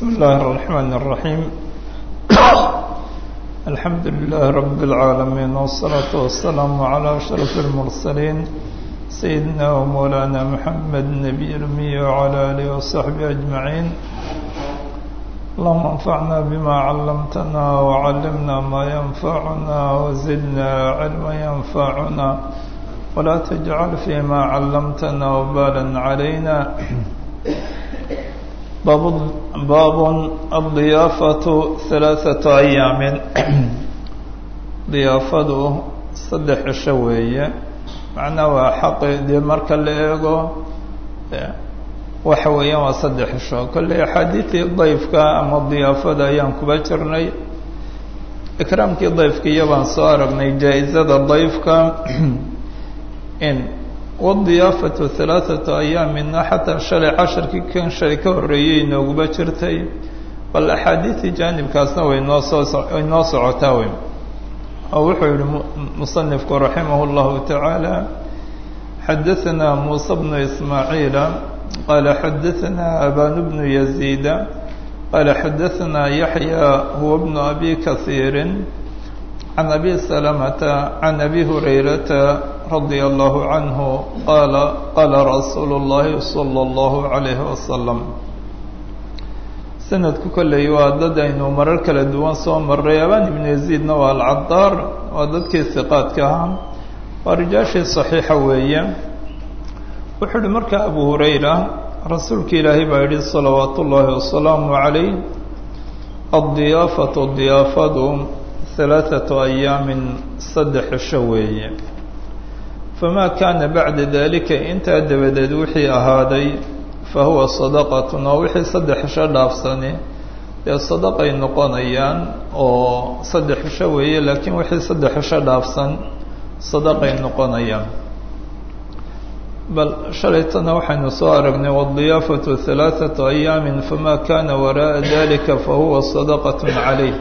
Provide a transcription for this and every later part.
بسم الله الرحمن الرحيم الحمد لله رب العالمين والصلاة والسلام على أشرف المرسلين سيدنا ومولانا محمد النبي الأمي وعلى آله وصحبه أجمعين اللهم انفعنا بما علمتنا وعلمنا ما ينفعنا وزدنا علما ينفعنا ولا تجعل فيما علمتنا وبالا علينا باب باب الضيافة ثلاثة أيام ضيافadu saddex cisho weeye macnaa waa xaqi dee marka la eego waxa weeyaan waa saddex cisho kolley axaadiidii dayfka ama diyaafada ayaan kuba jirnay ikraamkii dayfka iyo baan soo aragnay jaa-izada dayfka in wadiyaafatu halaathatu ayaamina xataa shalay casharkii kan shalay ka horreeyey inooguba jirtay bal axaadiidii jaanibkaasna way noo soo way noo socotaa wey oo wuxuu yihi musanifku raximah اllahu tacaala xadaثana muusa bnu ismaaciila qala xadaثana aban bnu yaziida qala xadaثana yaxya huwa bnu abi kahiiri can abi salamata can abi hurayrata radia allahu canhu qaala qaala rasuulu اllahi salى اllahu عalayhi wasalam sanadku kolley waa dad aynu marar kala duwan soo maray abaan ibnu yaziidna waa alcadaar waa dadkii hiqaadka ahaa waa rijaashii saxiixa weeye wuxuu uhi marka abu hurayra rasuulka ilaahay baa yihi salawaat ullaahi wasalaamu calayh addiyaafatu diyaafadu halaathatu ayaamin saddex cisho weeye famaa kaana bacda dalika intaa dabadeed wixii ahaaday fahuwa sadaqatun oo wixii saddex cisho dhaafsani dee sadaqay noqonayaan oo saddex cisho weeye laakiin wixii saddex cisho dhaafsan sadaqay noqonayaan bal shalaytana waxaynu soo aragnay wadiyaafatu halaathatu ayaamin famaa kana wara'a dalika fahuwa sadaqatun calayh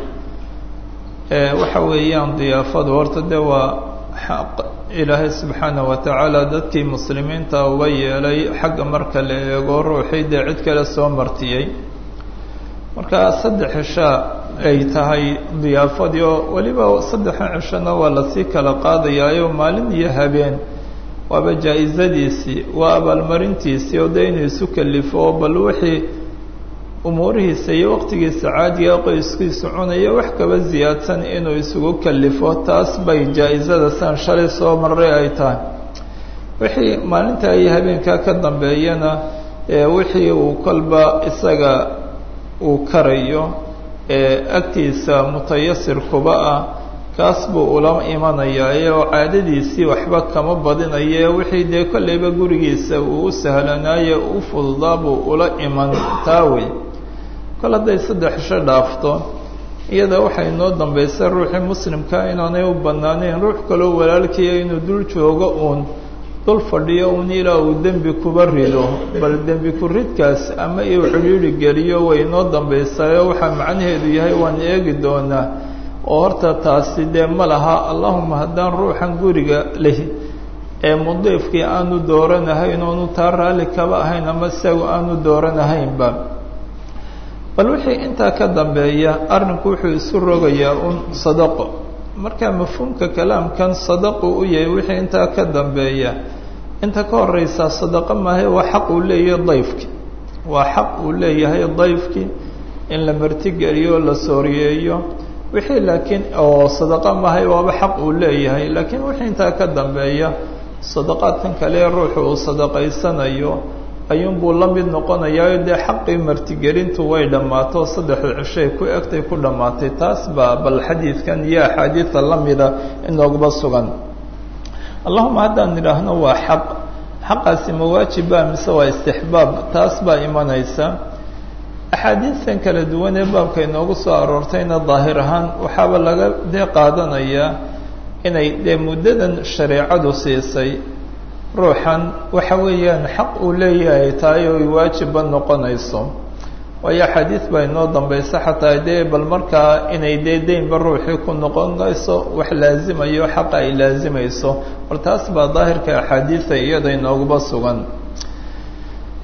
waxa weeyaan diyaafadu horta dee waa xaq ilaahay subxaana wa tacaala dadkii muslimiinta uga yeelay xagga marka la eego ruuxii dee cid kale soo martiyey marka saddex cishaa ay tahay diyaafadii oo weliba saddexa cishona waa lasii kala qaadayaayo maalin iyo habeen waaba jaa-izadiisii waa abaalmarintiisii oo dee inuu isu kalifo oo bal wixii umuurihiisa iyo waqtigiisa caadiga qoyskiisu cunaya wax kaba ziyaadsan inuu isugu kalifo taas bay jaa-izada san shalay soo maray ay tahay wixii maalintaa iyo habeenkaa ka dambeeyana wixii uu kolba isaga uu karayo ee agtiisa mutayasir kuba ah kaas buu ula imanayaa oo caadadiisii waxba kama badinaye wixii dee kolleyba gurigiisa uu u sahlanaaye u fududaa buu ula iman taa wey kol hadday saddex cisho dhaafto iyada waxay noo dambaysa ruuxii muslimka inaanay u banaanayn ruux kaloo walaalkiiya inuu dul joogo uun dul fadhiyo uun ilaa uu dembi kuba rido bal dembi ku ridkaas ama uu cidhiidhi geliyo way noo dambaysaayo waxaa macnaheedu yahay waan eegi doonaa oo horta taasi dee ma laha allahuma haddaan ruuxan guriga lehi ee mudiifkii aanu dooranahayn oonu taa raalli kaba ahayn ama isagu aanu dooranahaynba bal wixii intaa ka dambeeya arrinku wuxuu isu rogayaa un sadaqo marka mafhuumka kalaamkan sadaqu u yahay wixii intaa ka dambeeya inta ka horeysaa sadaqo maahay waa xaq uu leeyahay dayfki waa xaq uu leeyahay dayfki in la martigeliyo la sooriyeeyo wixii laakiin oo sadaqo maahay waaba xaq uu leeyahay laakiin wixii intaa ka dambeeya sadaqaadkan kale ruuxu uu sadaqaysanayo ayuunbuu la mid noqonayaa dee xaqii martigelintu way dhammaato saddexda cishay ku egtay ku dhammaatay taas baa bal xadiidkan iyo axaadiidta la mida inooguba sugan allahuma haddaan idhaahno waa xaq xaqaasi mawaajiba mise waa istixbaab taas baa imanaysa axaadiidtan kala duwan ee baabka inoogu soo aroortayna daahir ahaan waxaaba laga dee qaadanayaa inay dee muddadan shareecadu siisay ruuxan waxa weeyaan xaq uu leeyahay tahay oo waajibba noqonayso waayo xadiid baa inoo dambaysa xataa dee bal markaa inay dee deynba ruuxii ku noqonayso wax laazimayo xaqa ay laazimayso bal taas baa daahirka axaadiida iyada inooguba sugan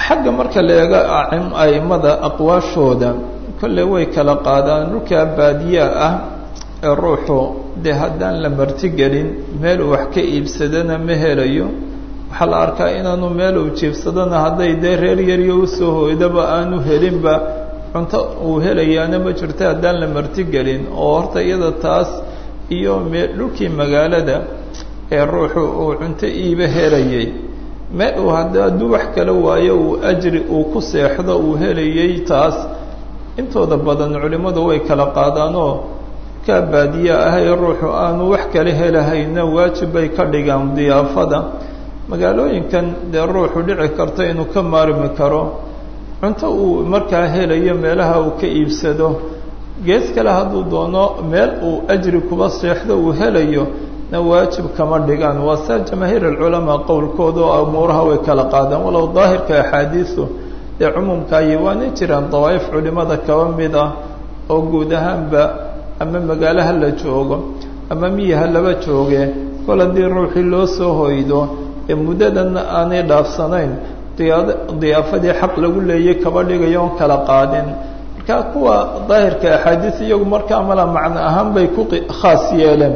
xagga marka la eego aimada aqwaashooda kolley way kala qaadaan dhulkaa baadiyaa ah ee ruuxu dee haddaan la martigelin meel uu wax ka iibsadana ma helayo waxaa la arkaa inaanu meel uu jiibsadana hadday dee reer yaryo usoo hooydaba aanu helinba cunto uu helayaana ma jirto haddaan la martigelin oo horta iyada taas iyo me dhulkii magaalada ee ruuxu uu cunto iiba helayay meel uu hadduu wax kala waayo uu ajri uu ku seexdo uu helayay taas intooda badan culimmadu way kala qaadaanoo kaa baadiya ah ee ruuxu aanu wax kala helahayna waajib bay ka dhigaan diyaafada magaalooyinkan dee ruuxu dhici karta inuu ka maarmi karo cunto uu markaa helayo meelaha uu ka iibsado gees kale hadduu doono meel uu ajri kuba seexdo uu helayo na waajib kama dhigaan waa saa jamaahiir alculamaa qowlkooda oo umuuraha way kala qaadaan walow daahirka axaadiisu dee cumuumkaayi waana jiraan dawaa'if culimada kaba mid ah oo guud ahaanba ama magaalaha la joogo ama miyaha laba jooge kol haddii ruuxii loo soo hoydo ee muddadanna aanay dhaafsanayn diyaad diyaafadii xaq lagu leeyay kaba dhigayo oon kala qaadin marka kuwa daahirka axaadiis iyagu markaa mala macno ahaan bay ku khaas yeeleen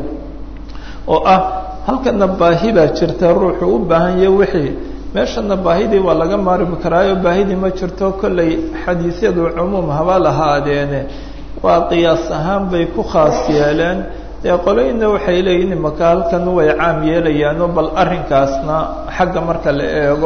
oo ah halkana baahi baa jirta ruuxu u baahan yahe wixii meeshana baahidii waa laga maarmi karaayo baahidii ma jirto kollay xadiisyadu cumuum haba lahaadeene waa qiyaas ahaan bay ku khaas yeeleen dee qoloyna waxay leeyihin imaka halkan way caam yeelayaano bal arrinkaasna xagga marka la eego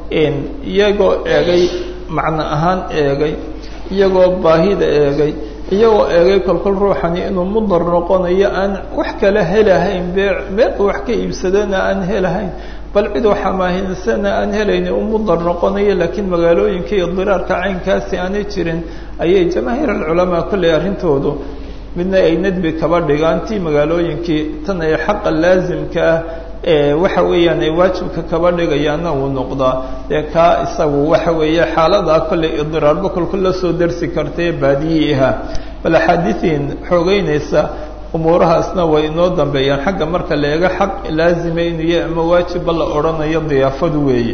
iyagoo eegay macno ahaan eegay iyagoo baahida eegay iyagoo eegay kolkol ruuxani inuu mudar noqonayo aan wax kala helahayn bee meel uu wax ka iibsadana aan helahayn bal cid waxamaahinsana aan helayni u mudar noqonayo laakiin magaalooyinka iyo diraarka caynkaasi aanay jirin ayay jamaahiir alculamaa kolley arrintoodu midna ay nadbi kaba dhigaan tii magaalooyinkii tan ay xaqa laasimka ah ee waxa weeyaan ay waajibka kaba dhigayaana uu noqdaa dee kaa isagu waxa weeye xaaladaa kolley idiraarba kolkol la soo darsi kartae baadiyiiha bal axaadiiin xoogeynaysa umuurahaasna way inoo dambeeyaan xagga marka la eego xaq laazima inuu yahay ama waajibba la odhanayo diyaafadu weeye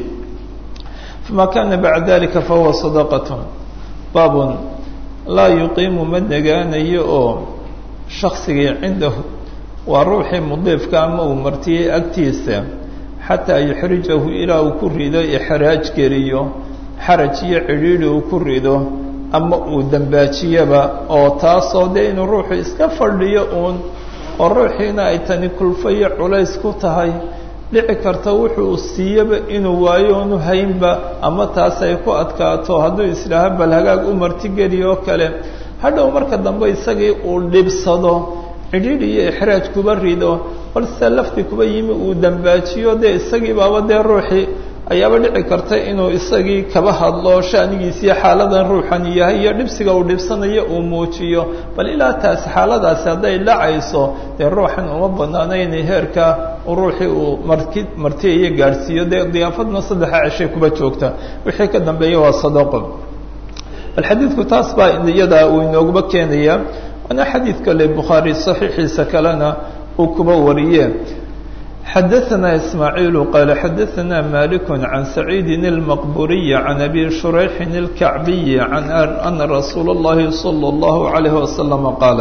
famaa kana bacda dalika fahuwa sadaqatun baabun laa yuqiimu ma nagaanayo oo shaksigii cindahu waa ruuxii mudiifka ama uu martiyey agtiisa xataa yuxrijahu ilaa uu ku rido ixraaj geliyo xaraj iyo cidhiidhi uu ku rido ama uu dambaajiyaba oo taasoo dee inuu ruuxu iska fadhiyo uun oo ruuxiina ay tani kulfo iyo culays ku tahay dhici karta wuxuu siiyaba inuu waayo onu haynba ama taas ay ku adkaato hadduu islaaha bal hagaag u martigeliyo oo kale hadhow marka dambe isagii uu dhibsado cidhiidh iyo ixraaj kuba rido balse lafti kuba yimi uu dambaajiyo dee isagii baaba dee ruuxii ayaaba dhici karta inuu isagii kaba hadlo shanigiisiyo xaaladan ruuxan yahay iyo dhibsiga uu dhibsanayo uu muujiyo bal ilaa taas xaaladaasi hadday dhacayso dee ruuxan uma banaanayna heerka ruuxii uu marki martiyayo gaadhsiiyo dee diyaafadna saddexa ceshay kuba joogta wixii ka dambeeya waa sadaqo bal xadiidku taas baa iyada uu inooguba keenaya waana xadiid kale bukhaari saxiixiisa kalena uu kuba wariye xadaثna ismaaعiil qaala xadaثna malik can saciidi الmaqburiy can abi shurayxin الkacbiyi can ana rasuula اllahi salى اllahu عalayh wasalam qaala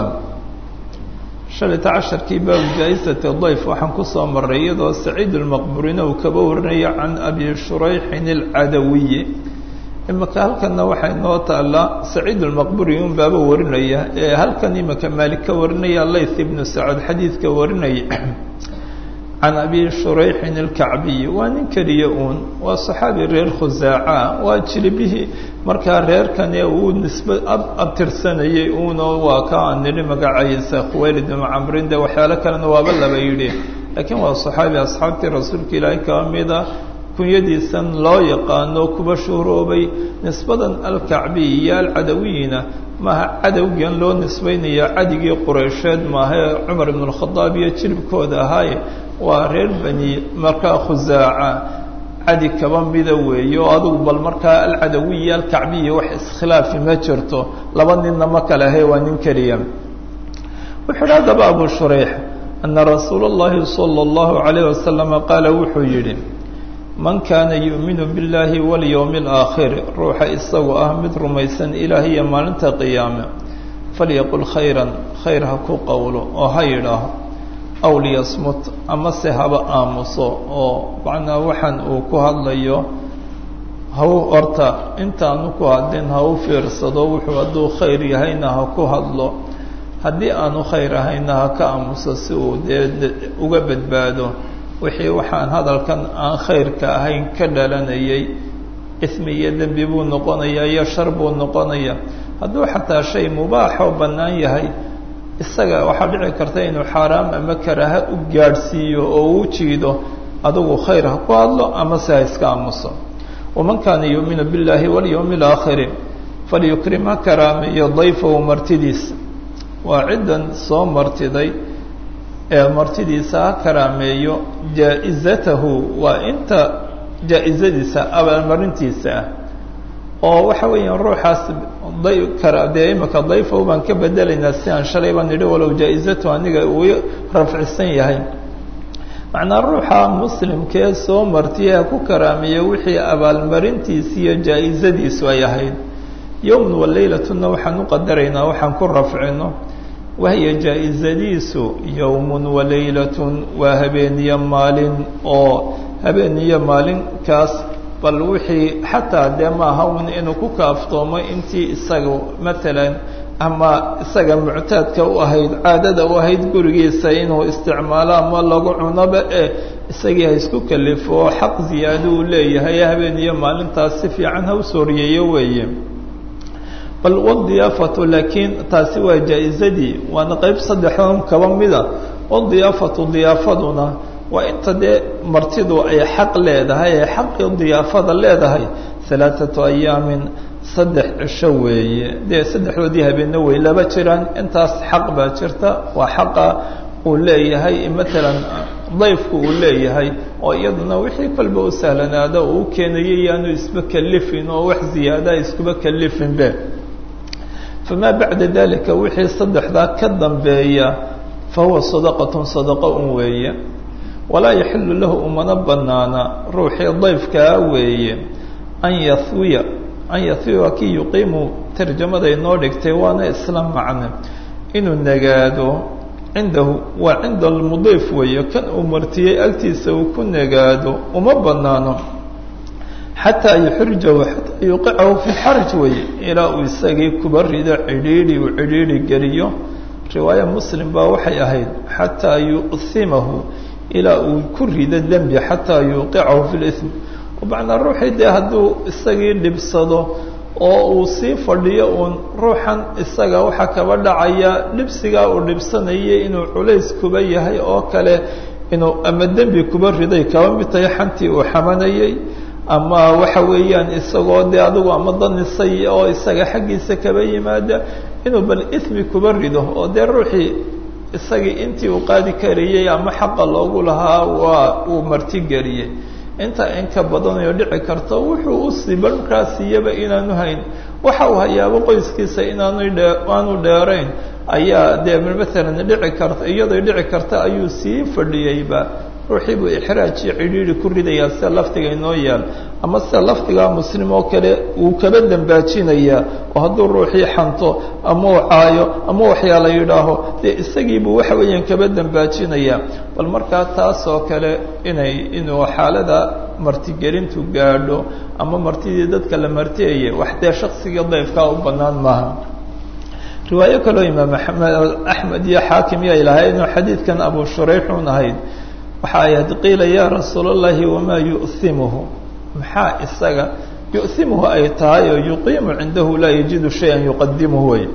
shalita casharkii baabu jaa-isati dayf waxaan kusoo maray iyadoo saciid اlmaqburina uu kaba warinaya can abi shurayxin اlcadawiyi imaka halkana waxay noo taalaa saciid اlmaqburi un baaba warinaya ee halkan imaka maalik ka warinaya layth ibnu sacad xadiidka warinaya can abi shurayxin alkacbiyi waa nin keliya uun waa saxaabi reer khusaaca waa jilibihii markaa reerkane uu nisbe abtirsanayay uunoo waa ka aan nidhi magacaisa khuwaylid ibnu camrin de waxyaalo kalena waaba laba yidhi laakiin waa saxaabi asxaabtii rasuulka ilaahay kaba mida kunyadiisan loo yaqaano kuba shuhroobay nisbadan alkacbiy iyo alcadawiyina maaha cadowgan loo nisbaynaya cadigii qureysheed maahae cumar ibn اlkhadaab iyo jilibkooda ahaaye waa reer bani markaa khusaaca cadi kaba mida weeye oo adugu bal markaa alcadawiya alkacbiya wax iskhilaafi ma jirto laba ninna ma kale ahe waa nin keliya wuxuu idhi haddaba abu shurayx ana rasuula اllahi salى اllahu عalayh wasalama qaala wuxuu yidhi man kaana yu'minu biاllaahi walyowmi alaakhiri ruuxa isagu ah mid rumaysan ilaah iyo maalinta qiyaame falyaqul khayran khayr ha ku qowlo oo ha yidhaaho aw liyasmut ama se haba aamuso oo macnaa waxaan uu ku hadlayo hau horta intaanu ku hadlin ha u fiirsado wuxuu hadduu khayr yahayna ha ku hadlo haddii aanu khayr ahayna ha ka aamuso si uu dee uga badbaado wixii waxaan hadalkan aan khayrka ahayn ka dhalanayay ismi iyo dembi buu noqonayaa iyo shar buu noqonaya hadduu xataa shay mubaaxoo bannaan yahay isaga waxaa dhici karta inuu xaaraam ama karaaha u gaadhsiiyo oo u jiido adigu khayr ha ku hadlo ama se ha iska aamuso waman kaana yuuminu biاllaahi walyowmi alaakhiri falyukrim ha karaameeyo dayfahu martidiisa waa ciddan soo martiday ee martidiisa ha karaameeyo jaa-izatahu waa inta jaa-izadiisa abaalmarintiisa ah oo waxa weeyaan ruuxaas day kara dee imika dayfahu baan ka bedelaynaa si aan shalay baan nidhi walow jaa-izatu aniga uu rafcisan yahay macnaa ruuxa muslimkee soo martiye ha ku karaameeya wixii abaalmarintiisi iyo jaa-izadiisu ay ahayd yowman wa leylatuna waxaan u qadaraynaa waxaan ku rafcino wahiya jaa-izadiisu yowmun wa leylatun waa habeeniyo maalin oo habeeniyo maalinkaas bal wixii xataa dee maaha un inuu ku kaaftoomo intii isaga matalan ama isaga muctaadka u ahayd caadada u ahayd gurigiisa inuu isticmaalo ama lagu cunoba ee isagii ha isku kalifo oo xaq ziyaado uu leeyahay habeen iyo maalintaas si fiican ha u sooriyeeyo weeye bal wadiyaafatu laakiin taasi waa jaa-izadii waana qeyb saddexdan kaba mida wadiyaafatu diyaafaduna waa inta dee martidu ay xaq leedahay ee xaqii diyaafada leedahay halaathatu ayaamin saddex cisho weeye dee saddexdoodii habeenna way laba jiraan intaas xaq baa jirta waa xaqa uu leeyahay matalan dayfku uu leeyahay oo iyaduna wixii kolba u sahlanaada uu keenayay yaanu isba kalifin oo wax ziyaadaha iskuba kalifinbe famaa bacda dalika wixii saddexdaa ka dambeeya fa huwa sadaqatun sadaqo un weeye walaa yaxilu lahu umana banaana ruuxii dayfkaa weeye an yahwiya an yahwiya kii yuqiimu tarjamada inoo dhigtay waana isla macne inuu nagaado cindahu waa cinda almudiif weeye kan uu martiyey agtiisa uu ku nagaado uma banaano xataa yuxrijahu xataa yuqicahu fi xaraj weeye ilaa uu isagii kuba rido cidhiidhi uu cidhiidhi geliyo riwaaya muslim baa waxay ahayd xataa yu'himahu ilaa uu ku rido dembi xataa yuuqicahu fi lism macnaa ruuxii dee hadduu isagii dhibsado oo uu sii fadhiyo uun ruuxan isaga waxaa kaba dhacaya dhibsigaa uu dhibsanayay inuu culays kuba yahay oo kale inuu ama dembi kuba riday kaba mid tahay xantii uu xamanayay ama waxa weeyaan isagoo dee adigu ama danisay oo isaga xaggiisa kaba yimaada inuu bal ismi kuba rido oo dee ruuxii isagii intii uu qaadi karayay ama xaqa loogu lahaa waa uu martigeliyey inta in ka badanayo dhici karta wuxuu u siiba markaasiyaba inaanu hayn waxa uu hayaabo qoyskiisa inaanu dhe aanu dheerayn ayaa dee matalan dhici karta iyadoy dhici karta ayuu sii fadhiyeyba ruuxii buu ixraaj iyo cidhiidhi ku ridayaa sida laftiga inoo yaal ama sida lafdigaa muslim oo kale wuu kaba dambaajinayaa oo hadduu ruuxii xanto ama uu caayo ama waxyaala yidhaaho dee isagiibuu waxa weeyaan kaba dambaajinayaa bal markaa taas oo kale inay inuu xaalada martigelintu gaadho ama martidii dadka la martiyaya wax dee shaksigii dayfkaa u bannaan maaha riwaayo kaloo imaam amed axmed iyo xaakim iyo ay lahayd inuu xadiidkan abu shurayxun ahayd waxa ay had qiila yaa rasuul اllahi wamaa yu'himuhu maxaa isaga yu'himuhu ay tahay oo yuqiimu cindahu laa yajidu shaya yuqadimuhu wey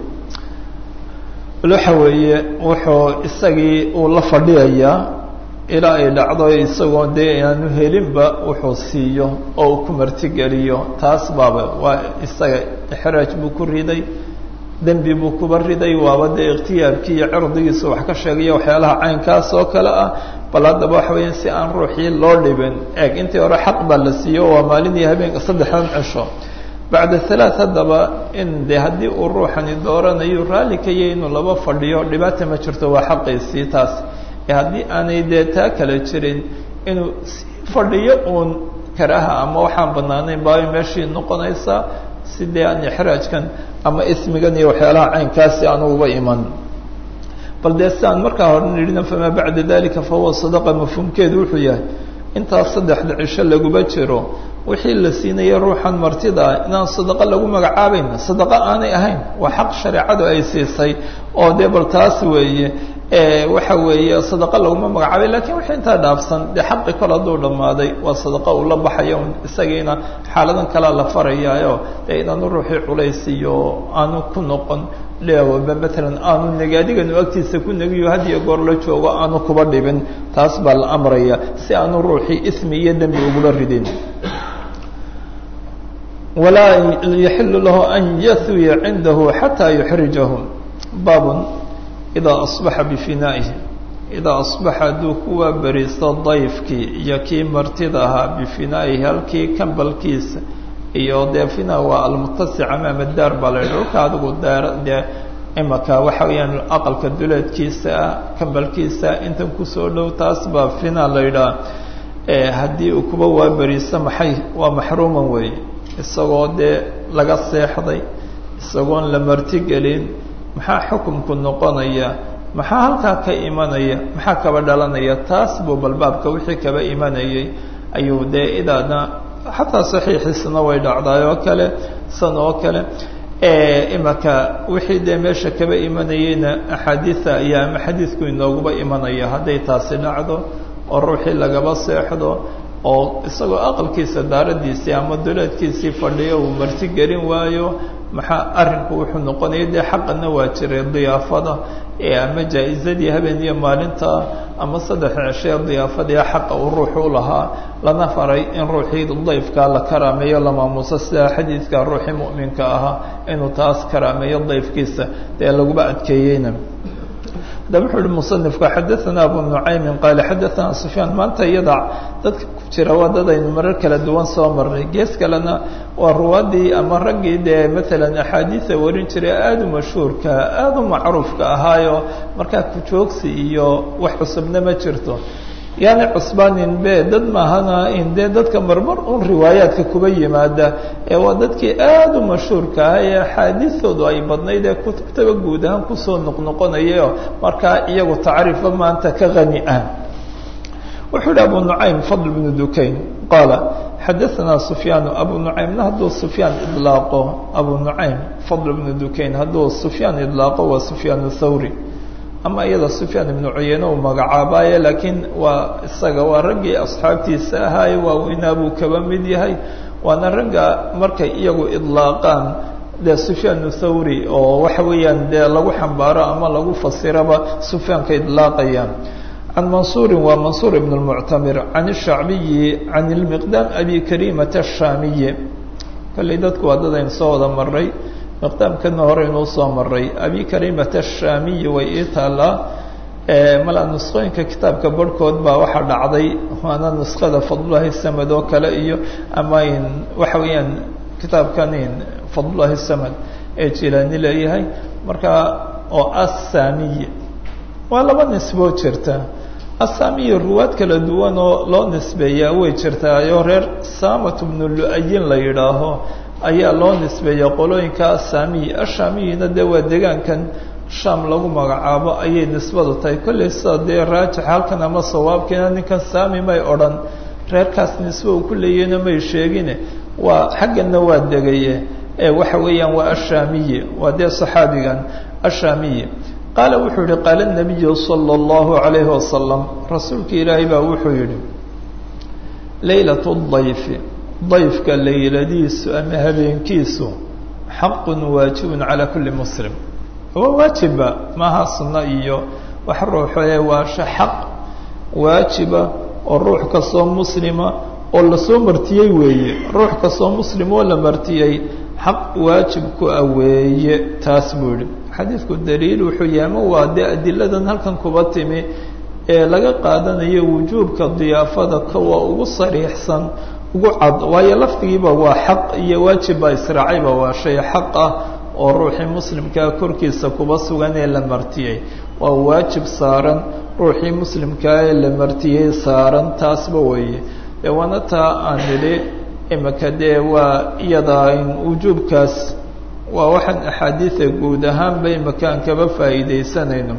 waxa weeye wuxuu isagii uu la fadhiyayaa ilaa ay dhacdo isagoo dee aanu helinba wuxuu siiyo oo uu ku martigeliyo taas baaba waa isaga ixraaj buu ku riday dembi buu kuba riday waaba dee ikhtiyaarkii iyo cirdigiisa wax ka sheegaya waxyaalaha caynkaas oo kale ah bal haddaba waxa weya si aan ruuxii loo dhibin eeg intii hore xaq baa la siiyo waa maalinii habeenka saddexdan cisho bacda halaath haddaba in de haddii uu ruuxani dooranayo raalli kaya inuu laba fadhiyo dhibaata ma jirto waa xaqiisii taas ee haddii aanay dee taa kale jirin inuu sii fadhiyo uun karaha ama waxaan banaanayn baabay meeshii noqonaysaa sidee aan ixraajkan ama ismigan iyo waxyaalaha caynkaasi aan uba iman bal dee si aan markaa hore nidhina famaa bacda dalika fahuwa sadaqa mafhuumkeedu wuxuu yahay intaas saddexda cisho laguba jiro wixii la siinaya ruuxan martida ah inaan sadaqo lagu magacaabayn sadaqo aanay ahayn waa xaq shareecadu ay siisay oo dee bal taas weeye waxa weeye sadaqa laguma magacaabay lakiin wixii intaa dhaafsan dee xaqi kol hadduu dhammaaday waa sadaqa uu la baxayo isagiina xaaladan kalea la farayaayo dee inaanu ruuxii culays iyo aanu ku noqon leawaba matalan aanu negaadiganu agtiisa ku negiyo had iyo goor la joogo aanu kuba dhibin taas baa la amraya si aanu ruuxii ismi iyo dembi ugula ridin walaa yaxilu lahu an yahwiya cindahu xataa yuxrijahu baabun idaa asbaxa bifinaa'ihi idaa asbaxa hadduu kuwaa beriisto dayfkii iyo kii martida ahaa bifinaa'ihi halkii kambalkiisa iyo dee fina waa almutasic amaama daar baa la yidhi dhulka adigu daar dee imaka waxa weeyaan aqalka duleedkiisa ah kambalkiisa intan kusoo dhow taas baa fina la yidhaha haddii uu kuba waa beriisto maxay waa maxruuman weeye isagoo dee laga seexday isagoon la martigelin maxaa xukumku noqonaya maxaa halkaa ka imanaya maxaa kaba dhalanaya taas buu balbaabka wixii kaba imanayay ayuu dee idaadna xataa saxiixiisana way dhacdaay oo kale san oo kale imaka wixii dee meesha kaba imanayeyna axaadiida ayaa ama xadiidku inooguba imanaya hadday taasi dhacdo oo ruuxii lagaba seexdo oo isagoo aqalkiisa daaradiisii ama duleedkiisii fadhiyo uu marti gelin waayo maxaa arrinku wuxuu noqonaya dee xaqana waa jiray diyaafada ee ama jaa-izadii habeen iyo maalinta ama saddex ceshee diyaafadii xaqa uu ruuxu u lahaa lana faray in ruuxii dayfkaa la karaameeyo la maamuuso sida xadiidka ruuxii mu'minka ahaa inuu taas karaameeyo dayfkiisa dee laguba adkeeyeyna haddaba wuxuu uhi musanifku xadaana abu nucaymin qaale xadaana sufyaan maanta iyada dadka ku jira waa dad aynu marar kala duwan soo marnay gees kalena waa ruwaadii ama raggii dee maalan axaadiida warin jiray aada u mashhuurka aada u macruufka ahaayo markaa kujoogsi iyo wax cusubna ma jirto yaani cusbaanin be dad maahana in dee dadka marmar un riwaayaadka kuba yimaada ee waa dadkii aada u mashhuurka ah ee axaadiistoodu ay badnayd ee kutubtaba guud ahaan kusoo noqnoqonayayo markaa iyagu tacriifa maanta ka hani ah wuxuu yihi abu nucaym fadl bnu dukayn qaala xadaanaa sufyaanu abu nucaymna hadduu sufyaan idlaaqo abu nucaym fadl bnu dukayn hadduu sufyaan idlaaqo waa sufyaan thawri ama iyada sufyaan ibnu cuyeyne uu magacaabaaye laakiin waa isaga waa raggii asxaabtiisa ahaaye waaweynaa buu kaba mid yahay waana ragga markay iyagu idlaaqaan dee sufyaan thawri oo waxa weeyaan dee lagu xambaaro ama lagu fasiraba sufyaanka idlaaqayaan can mansuurin waa mansuur ibn اlmuctamir can الshacbiyi can اlmiqdaam abi karimata الshaamiyi kolley dadku waa dad aynu soo wada maray miqdaamkana hore inuu soo maray abi karimata الshaamiyi way ii taalaa mala nusqooyinka kitaabka barhkood baa waxaa dhacday waana nusqada fadlulahi samad oo kale iyo ama in waxa weeyaan kitaabkan fadlulahi samad ee jilaani leeyahay marka oo assaamiyi waa laba nisboo jirta assaamiyi ruwaad kala duwan oo loo nisbeeyaa way jirtaayo reer samat bnu lu-ayin la yidhaaho ayaa loo nisbeeya qolooyinka assaamiyi ashaamiyina dee waa degaankan sham lagu magacaabo ayay nisbadu tahay kollay sida dee raajix halkan ama sawaabkiina ninkan saami may odhan reerkaas nisbe uu ku leeyahna may sheegine waa xaggana waa degaye ee waxa weeyaan waa ashaamiyi waa dee saxaabigan ashaamiyi qaala wuxuu yihi qaala nabiyu sala allahu calayhi wasalam rasuulka ilaahay baa wuxuu yihi laylat dayfi dayfka layladiisu ama habeenkiisu xaqun waajibun calaa kulli muslim waa waajiba maaha sunno iyo wax ruuxee waa xaq waajiba oo ruux kastoo muslima oo lasoo martiyey weeye ruux kastoo muslim oo la martiyey xaq waajib ku ah weeye taas buu yihi xadiidku daliil wuxuu yahay ma waa dee adiladan halkan kuba timi ee laga qaadanayo wujuubka diyaafada kuwa ugu sariixsan ugu cad waayo lafdigiiba waa xaq iyo waajib baa israacayba waa shay xaq ah oo ruuxii muslimkaa korkiisa kuba sugan ee la martiyey waa waajib saaran ruuxii muslimkaa ee la martiyey saaran taasba weeye dee waana taa aan nidhi imika dee waa iyada wujuubkaas waa waxaan axaadiida guud ahaanba imika aan kaba faa'iidaysanayno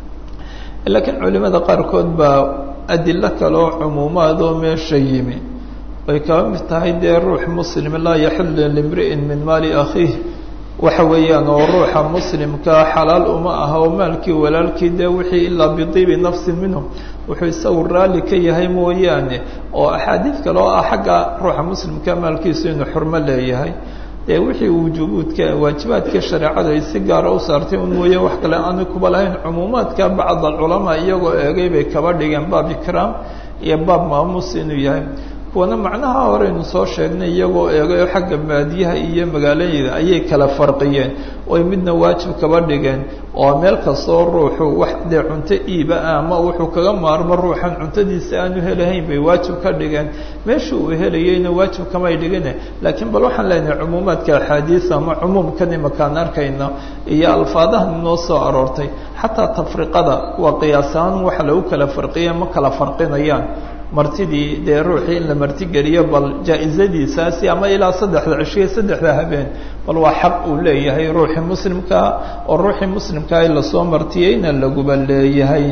laakiin culimada qaarkood baa adilo kale oo cumuumaad oo meesha yimi ay kaba mid tahay dee ruux muslim laa yaxillu limri'in min maali akhiih waxa weeyaan oo ruuxa muslimkaa xalaal uma aha oo maalkii walaalkii dee wixii ilaa bidiibi nafsin minhu wuxuu isagu raalli ka yahay mooyaane oo axaadiid kale oo ah xagga ruuxa muslimka maalkiisu inuu xurmo leeyahay dee wixii wujubuudka waajibaadka shareecadu ay si gaara u saartay un mooye wax kale aanu kuba lahayn cumuumaadka bacd alculamaa iyagoo eegay bay kaba dhigeen baab ikraam iyo baab maamuus inuu yahay kuwana macnaha horeynu soo sheegnay iyagoo eegayo xagga baadiyaha iyo magaalooyada ayay kala farqiyeen oy midna waajib kaba dhigeen oo meel kastoo ruuxu wax dee cunto iiba ah ama wuxuu kaga maarmo ruuxan cuntadiisa aanu helahayn bay waajib ka dhigeen meesha uu helayeyna waajib kamay dhigine laakiin bal waxaan leenahay cumuumaadka axaadiis ama cumuumkan imakaan arkayno iyo alfaadahan inoo soo aroortay xataa tafriqada waa qiyaasahaan waxa lagu kala farqiya ma kala farqinayaan martidii dee ruuxii in la martigeliyo bal jaa-izadiisaasi ama ilaa saddexda cishiyo saddexda habeen bal waa xaq uu leeyahay ruuxii muslimkaa oo ruuxii muslimkaa in lasoo martiyeyna laguba leeyahay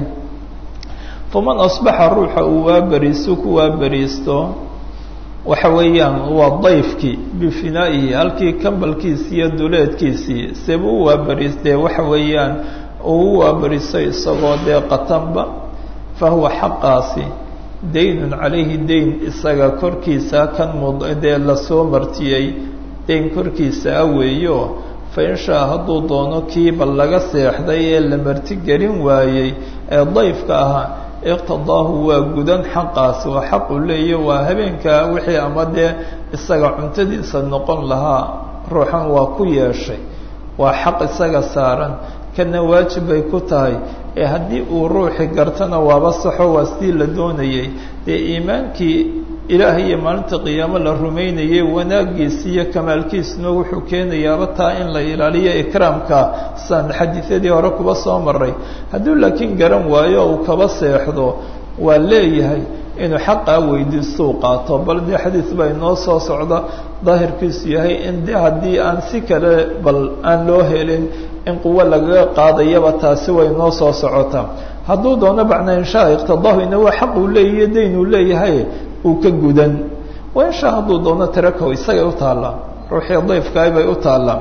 faman asbaxa ruuxa uu waaberiisto ku waaberiisto waxa weeyaan waa dayfkii bifinaa'ihi halkii kambalkiisii iyo duleedkiisii seba u waaberiistee waxa weeyaan uu u waaberiisto isagoo dee qatanba fa huwa xaqaasi daynun calayhi dayn isaga korkiisa kan mud dee lasoo martiyey dayn korkiisaa weeyo fa in shaa hadduu doono kiiba laga seexday ee la martigelin waayey ee dayfka ahaa iqtadaahu waa gudan xaqaasi waa xaq uu leeya waa habeenkaa wixii ama dee isaga cuntadiisa noqon lahaa ruuxan waa ku yeeshay waa xaq isaga saaran kana waajib bay ku tahay ee haddii uu ruuxi gartana waaba saxo waa sidii la doonayey dee iimaankii ilaah iyo maalinta qiyaamo la rumaynayay wanaagiisi iyo kamaalkiisuna wuxuu keenayaaba taa in la ilaaliyo ikraamka saan xadiisyadii hore kuba soo maray hadduu laakiin garan waayo uu kaba seexdo waa leeyahay inuu xaqaa weydiistou qaato bal dee xadiis baa inoo soo socda daahirkiisu yahay in de haddii aan si kale bal aan loo helin in quwo lagaga qaadayaba taasi way noo soo socotaa hadduu doono bacna inshaa iqtadaahu ina waa xaq uu leeyahiyo dayn uu leeyahay uu ka gudan wa inshaa hadduu doono tirakow isagay u taallaa ruuxii dayfkaay bay u taallaa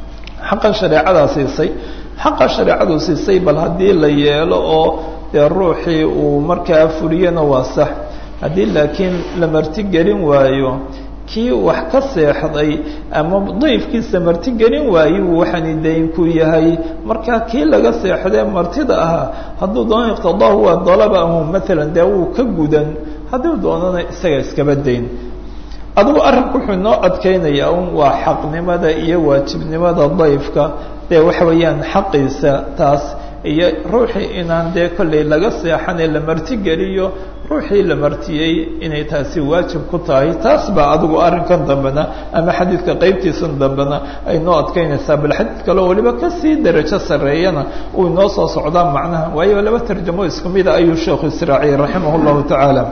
xaqan shareecadaa siisay xaqa shareecadu siisay bal haddii la yeelo oo dee ruuxii uu markaa fuliyana waa sax haddii laakiin la martigelin waayo kii wax ka seexday ama dayfkiisa martigelin waayo waxaani daynku yahay markaa kii laga seexdee martida ahaa hadduu doono iqtidaahu waa dalabahu maalan dee wuu ka gudan hadduu doonana isaga iskaba dayn adigu arrinku wuxuu noo adkeynayaa un waa xaqnimada iyo waajibnimada dayfka dee waxa weeyaan xaqiisa taas iyo ruuxii inaan dee kollay laga seexanee la martigeliyo ruuxii la martiyey inay taasi waajib ku tahay taas baa adigu arrinkan dambena ama xadiidka qeybtiisan dambena ay noo adkeynaysaa bal xadiid kaleo waliba kasii darajo sarreeyana uu inoo soo socdaa macnaha waayo laba tarjamo isku mida ayuu sheekhu israaciyey raximah llahu tacaala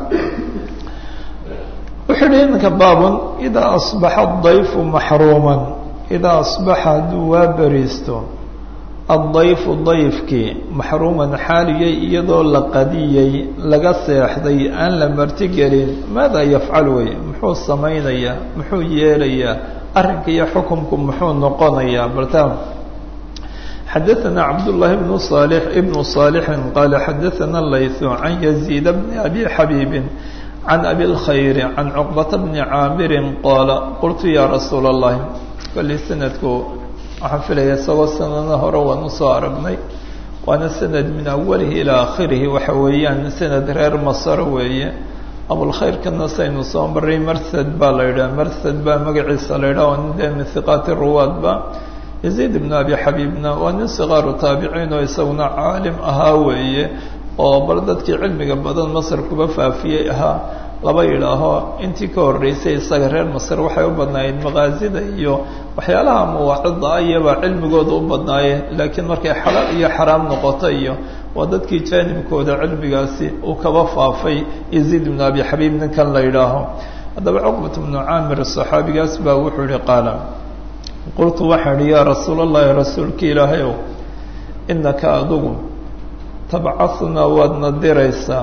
wuxuu yihi iminka baabun idaa asbaxa adayfu maxruuman idaa asbaxa hadduu waa beriisto addayfu dayfkii maxruuman xaaliyey iyadoo la qadiyey laga seexday aan la martigelin maadaa yafcal wey muxuu samaynayaa muxuu yeelayaa arrinka iyo xukumku muxuu noqonayaa balta xadaثana cabdullahi bnu صالح ibnu صaalixin qaala xadaثana layثu can yaziid bni abi xabiibin can abi اlkhayri can cuqbata bni caamirin qaala qultu ya rasuula اllahi kali sanadku waxaan filaya isagoo sanada hore waan usoo aragnay waana sanad min awalihi ilaa akhirihi waxa weeyaan sanad reer masaro weeye abulkhayrkana saynu soo maray marsad baa la yidhaha marsad baa magaciisa la yidhaha waa nin dee min hiqaati ruwaadba yaziid ibnu abi xabiibna waa nin sikaaru taabiciin oo isaguna caalim ahaa weeye oo bal dadkii cilmiga badan masar kuba faafiyey ahaa laba yidhaaho intii ka horreysay isaga reer masar waxay u badnaayeen maqaasida iyo waxyaalaha mawaacida iyabaa cilmigooda u badnaayeen laakiin markay xalaal iyo xaraam noqoto iyo waa dadkii jaanibkooda cilmigaasi uu kaba faafay yaziid ibnu abi xabiib ninkan la yidhaaho haddaba cuqbat bnu caamir saxaabigaas baa wuxuu yihi qaala qultu waxaan ihi yaa rasuul allahi rasuulka ilaahay ow inaka adugu tabcahunaa waadna diraysaa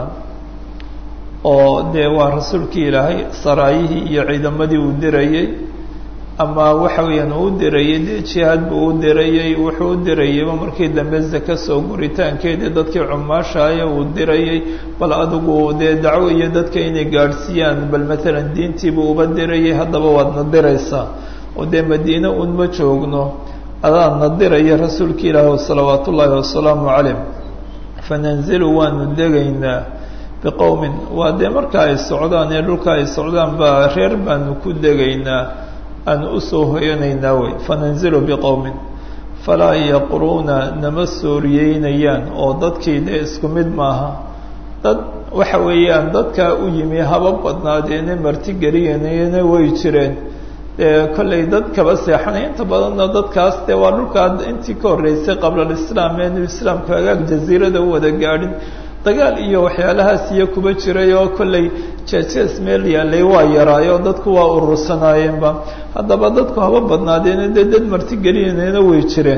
oo dee waa rasuulkii ilaahay saraayihii iyo ciidamadii uu dirayey ama waxa weeyaan uu dirayey dee jihaad buu u dirayey wuxuu u dirayeyba markii dambe zaka soo guritaankeedii dadkii cumaashaayo uu dirayey bal adigu dee dacwo iyo dadka inay gaadhsiiyaan bal matalan diintiibuu uba dirayey haddaba waadna diraysaa oo dee madiine unma joogno adaadna diraya rasuulka ilaahi salawaat ullaahi wasalaamu calayh fananzilu waanu degaynaa biqowmin waa dee marka ay socdaan ee dhulka ay socdaan baa reer baanu ku degaynaa aanu usoo hoyanaynaa wey fananzilu biqowmin falaa yaqruuna nama sooriyeynayaan oo dadkii dee isku mid maaha dad waxa weeyaan dadkaa u yimi haba badnaadeena martigeliyeenayana way jireen dee kollay dad kaba seexanay inta badanna dadkaas dee waa dhulkaa intii ka horreysay qabla alislaam eenu islaamku hagaag jaziirada u wada gaadhin dagaal iyo waxyaalahaas iyo kuba jiray oo kollay jeejees meel yaalay waa yaraayo dadku waa urursanaayeenba haddaba dadku haba badnaadeena dee dad martigelinayna way jireen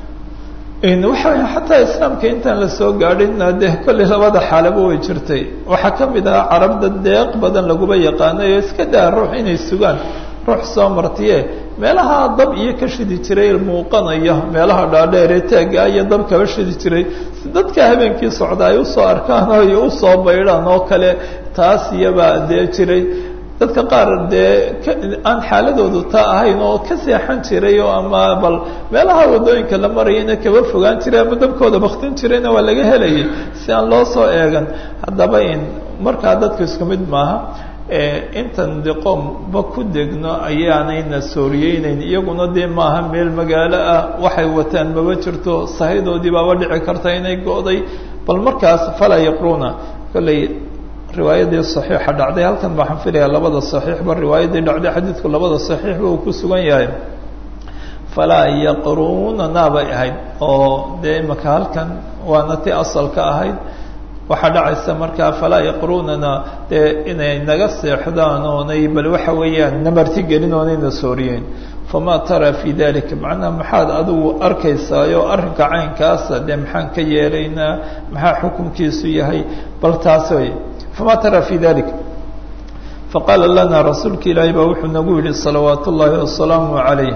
waxa weya xataa islaamka intaan lasoo gaadhinna dee kollay labada xaalaba way jirtay waxaa ka mid ahaa carabda deeq badan laguba yaqaanay oo iska daa ruux inay sugaan ruux soo martiye meelaha dab iyo ka shidi jiray muuqanaya meelaha dhaadheeree taagga iyo dab kaba shidi jiray si dadka habeenkii socda ay usoo arkaan oo ay usoo baydhaan oo kale taas iyabaa dee jiray dadka qaar dee aan xaaladoodu taa ahayn oo ka seexan jiray oo ama bal meelaha waddooyinka la marayana kaba fogaan jiray ama dabkooda baktin jirayna waa laga helayay si aan loo soo eegan haddaba in markaa dadka isku mid maaha intan de qoomba ku degno ayaanayna sooriyeynayn iyaguna dee maaha meel magaalo ah waxay wataan maba jirto sahidoodii baaba dhici karta inay go'day bal markaas falaa yaqruuna kollay riwaayadii saxiixa dhacday halkan baan filayaa labada saxiixba riwaayadii dhacday xadiidku labada saxiixba uu ku sugan yahay falaa yaqruuna naabay ahayd oo dee imaka halkan waana ti asalka ahayd waxaa dhacaysa markaa falaa yaqruunana dee inay naga seexdaan oonay bal waxa weeyaan namartigelin oonayna sooriyeen famaa taraa fii dalika macnaha maxaad adigu arkaysaayoo arrinka caynkaasa dee maxaan ka yeelaynaa maxaa xukunkiisu yahay bal taas wey famaa taraa fii dalik faqaala lana rasuulka ilaahi baa wuxuu nagu yihi salawaat ullaahi wasalaamu calayh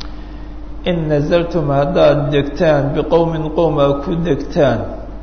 in nazaltum haddaad degtaan biqowmin qowm aa ku degtaan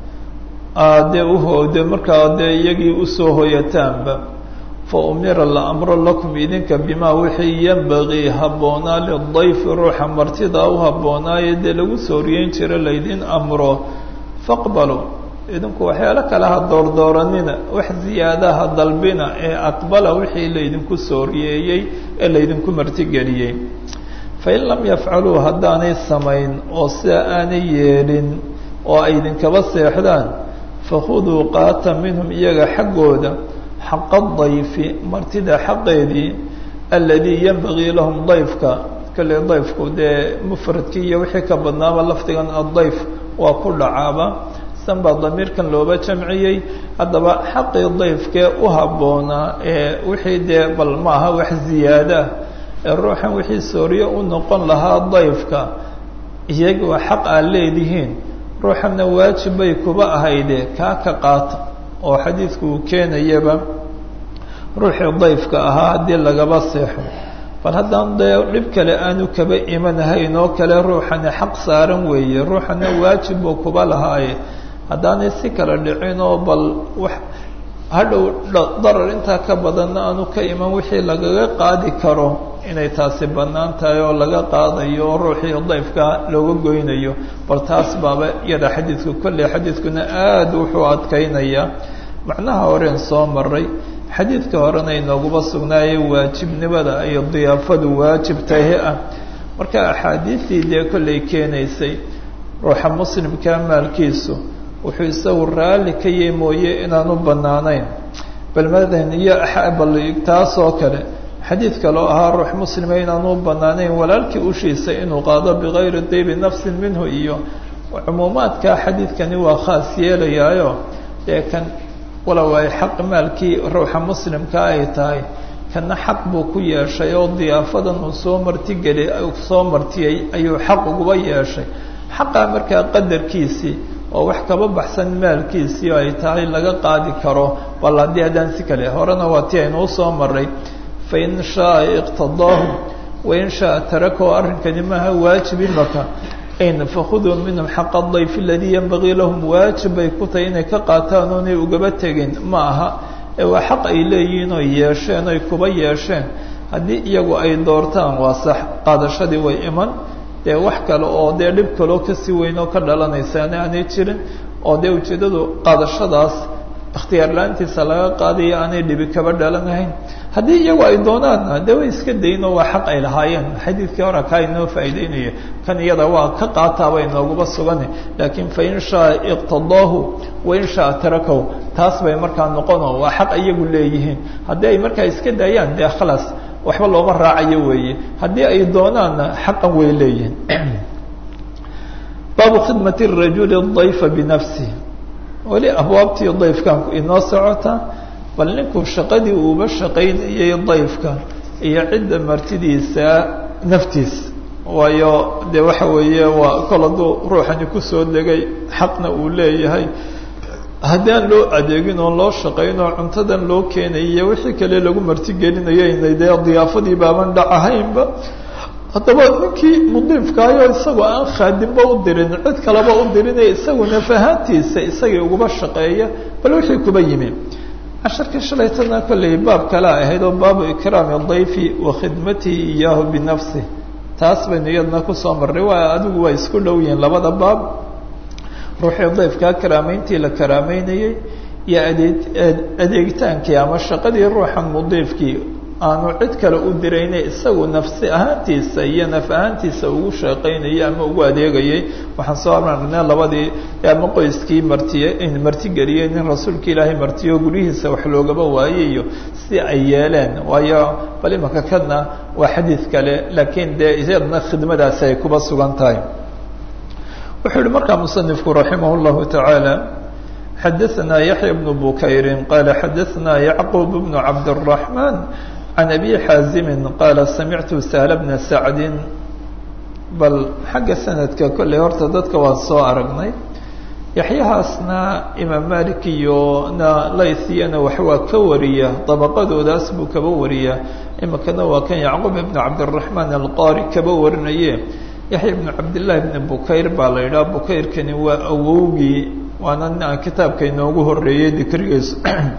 aadee uhoode markaa dee iyagii usoo hoyataanba fa umira la amro lakum idinka bimaa wixii yambagii habboonaa lidayfi ruuxa martidaa u habboonaaye dee lagu sooriyeyn jira laydin amro faqbaluu idinku waxyaalo kale ha doordooranina wax ziyaadaha dalbina ee aqbala wixii laydinku sooriyeeyey ee laydinku martigeliyey fain lam yafcaluu haddaanay samayn oo sida aanay yeelin oo ay idinkaba seexdaan fakhuduu qaata minhum iyaga xaggooda xaqa dayfi martida xaqeedii aladii yanbagii lahum dayfka kale dayfku dee mufradkii iyo wixii ka badnaaba lafdigan addayf waa ku dhacaaba san baa damiirkan looba jamciyey haddaba xaqii dayfkee u habboonaa ee wixii dee bal maaha wax ziyaadaa ee ruuxan wixii sooriyo u noqon lahaa dayfka iyaga waa xaq aad leedihiin ruuxana waajib bay kuba ahayde kaa ka qaata oo xadiidku uu keenayaba ruuxii dayfka ahaa haddii lagaba seexo bal haddaan dee dhib kale aanu kaba imanahayn oo kale ruuxani xaq saaran weeye ruuxana waajib buu kuba lahaaye haddaanay si kala dhicin oo bal wax hadhow darar intaa ka badanna aanu ka iman wixii lagaga qaadi karo inay taasi bannaan tahay oo laga qaadayo oo ruuxii dayfka looga goynayo bal taas baaba iyada xadiidku kolley xadiidkuna aada wuxuu adkaynayaa macnaha horeen soo maray xadiidka horena inooguba sugnaaye waajibnimada iyo diyaafadu waajib tahi ah marka axaadiistii dee kolley keenaysay ruuxa muslimka maalkiisu wuxuu isagu raalli ka yahi mooye inaanu bannaanayn bal madan iyo bal taasoo kale xadiid kaloo ahaa ruux muslima inaanu banaanayn walaalkii ushiisa inuu qaado bigayri diibi nafsin minhu iyo cumuumaadka xadiidkani waa khaas yeelayaayo dee kan walow ay xaq maalkii ruuxa muslimka ay tahay kana xaq buu ku yeeshay oo diyaafadan uu soo martigeli soo martiyey ayuu xaq uguba yeeshay xaqaa markaa qadarkiisii oo wax kaba baxsan maalkiisii ay tahay laga qaadi karo bal haddii haddaan si kale horena waa ti aynuu soo maray fain shaaa iqtadaahu wain shaaa tarakahu arrinkani maaha waajib imaka n fakhuduu minhum xaqa dayf aladii yanbagii lahum waajib bay ku tahay inay ka qaataan oonay ugaba tegin ma aha ee waa xaq ay leeyihiin oy yeesheen oy kuba yeesheen haddii iyagu ay doortaan waa sax qaadashadii way iman dee wax kale oo dee dhib kaloo kasii weyn oo ka dhalanaysaana aanay jirin oo dee ujeeddadu qaadashadaas ikhtiyaar la-aantiisa laga qaadayo aanay dhibi kaba dhalanahayn haddii iyagu ay doonaanna dee way iska daynoo waa xaq ay lahaayeen xadiidkii hore kaa inoo faa'iideynaya kan iyada waa ka qaataaba inooguba sugane laakiin fain shaa iqtadaahu wain shaa tarakahu taas bay markaa noqono waa xaq iyagu leeyihiin haddii ay markaa iska daayaan dee khalaas waxba looma raacayo weeye haddii ay doonaanna xaqan way leeyihiin baabu khidmat rajuli dayfa binafsih weli abwaabtii dayfkan inoo socota bal ninkuu shaqadii uuba shaqaynayay dayfka iyo cidda martidiisa naftiis waayo dee waxa weeye waa kol hadduu ruuxani kusoo degay xaqna uu leeyahay haddii aan loo adeegin oo loo shaqayn oo cuntadan loo keenayiyo wixii kale lagu martigelinayo inay dee diyaafadii baaban dhac ahaynba haddaba ninkii mudiifkaayo isagoo aan khaadimba u dirin cid kaleba u dirinaya isagu nafahaantiisa isagii uguba shaqeeya bal wixii kuba yimi casharkii shalaytana kolley baab kale ahayd oo baabu ikraami dayfi wa khidmatihi iyaahu binafsih taas baynu iyadna kusoo marray waa adigu waa isku dhow yihiin labada baab ruuxii dayfkaa karaameyntii la karaameynayey iyo adeeg adeegitaankii ama shaqadii ruuxan mudiifkii aanu cid kale u dirayne isagu nafsi ahaantiisa iyo naf ahaantiisa ugu shaqaynayay ama ugu adeegayay waxaan soo arnay labadii ama qoyskii martiye martigeliyey nin rasuulka ilaahay martiyo guryihiisa wax loogaba waayey iyo si ay yeeleen waayo bal imanka kadna waa xadiid kale laakiin dee iyadna khidmadaasi ay kuba sugan tahay wuxuu yihi markaa musanifku raximah اllahu taعaalى xadaثna yaحya bnu bukayri qala xadaثna yacqub bnu cabdالرaحman can abi xaazimi qaala samictu sahl bna sacdi bal xagga sanadka kolley horta dadka waan soo aragnay yaxyahaasna imaam malik iyo na laythiyana wax waa ka wariya dabaqadoodaas buu kaba wariya iminkana waa kan yacquub ibnu cabdiraxmaan alqaari kaba warinaye yaxya ibnu cabdillahi ibni bukayr baa la yidhaha bukayrkani waa awowgii waana aan kitaabka inoogu horeeyey dikrigiisu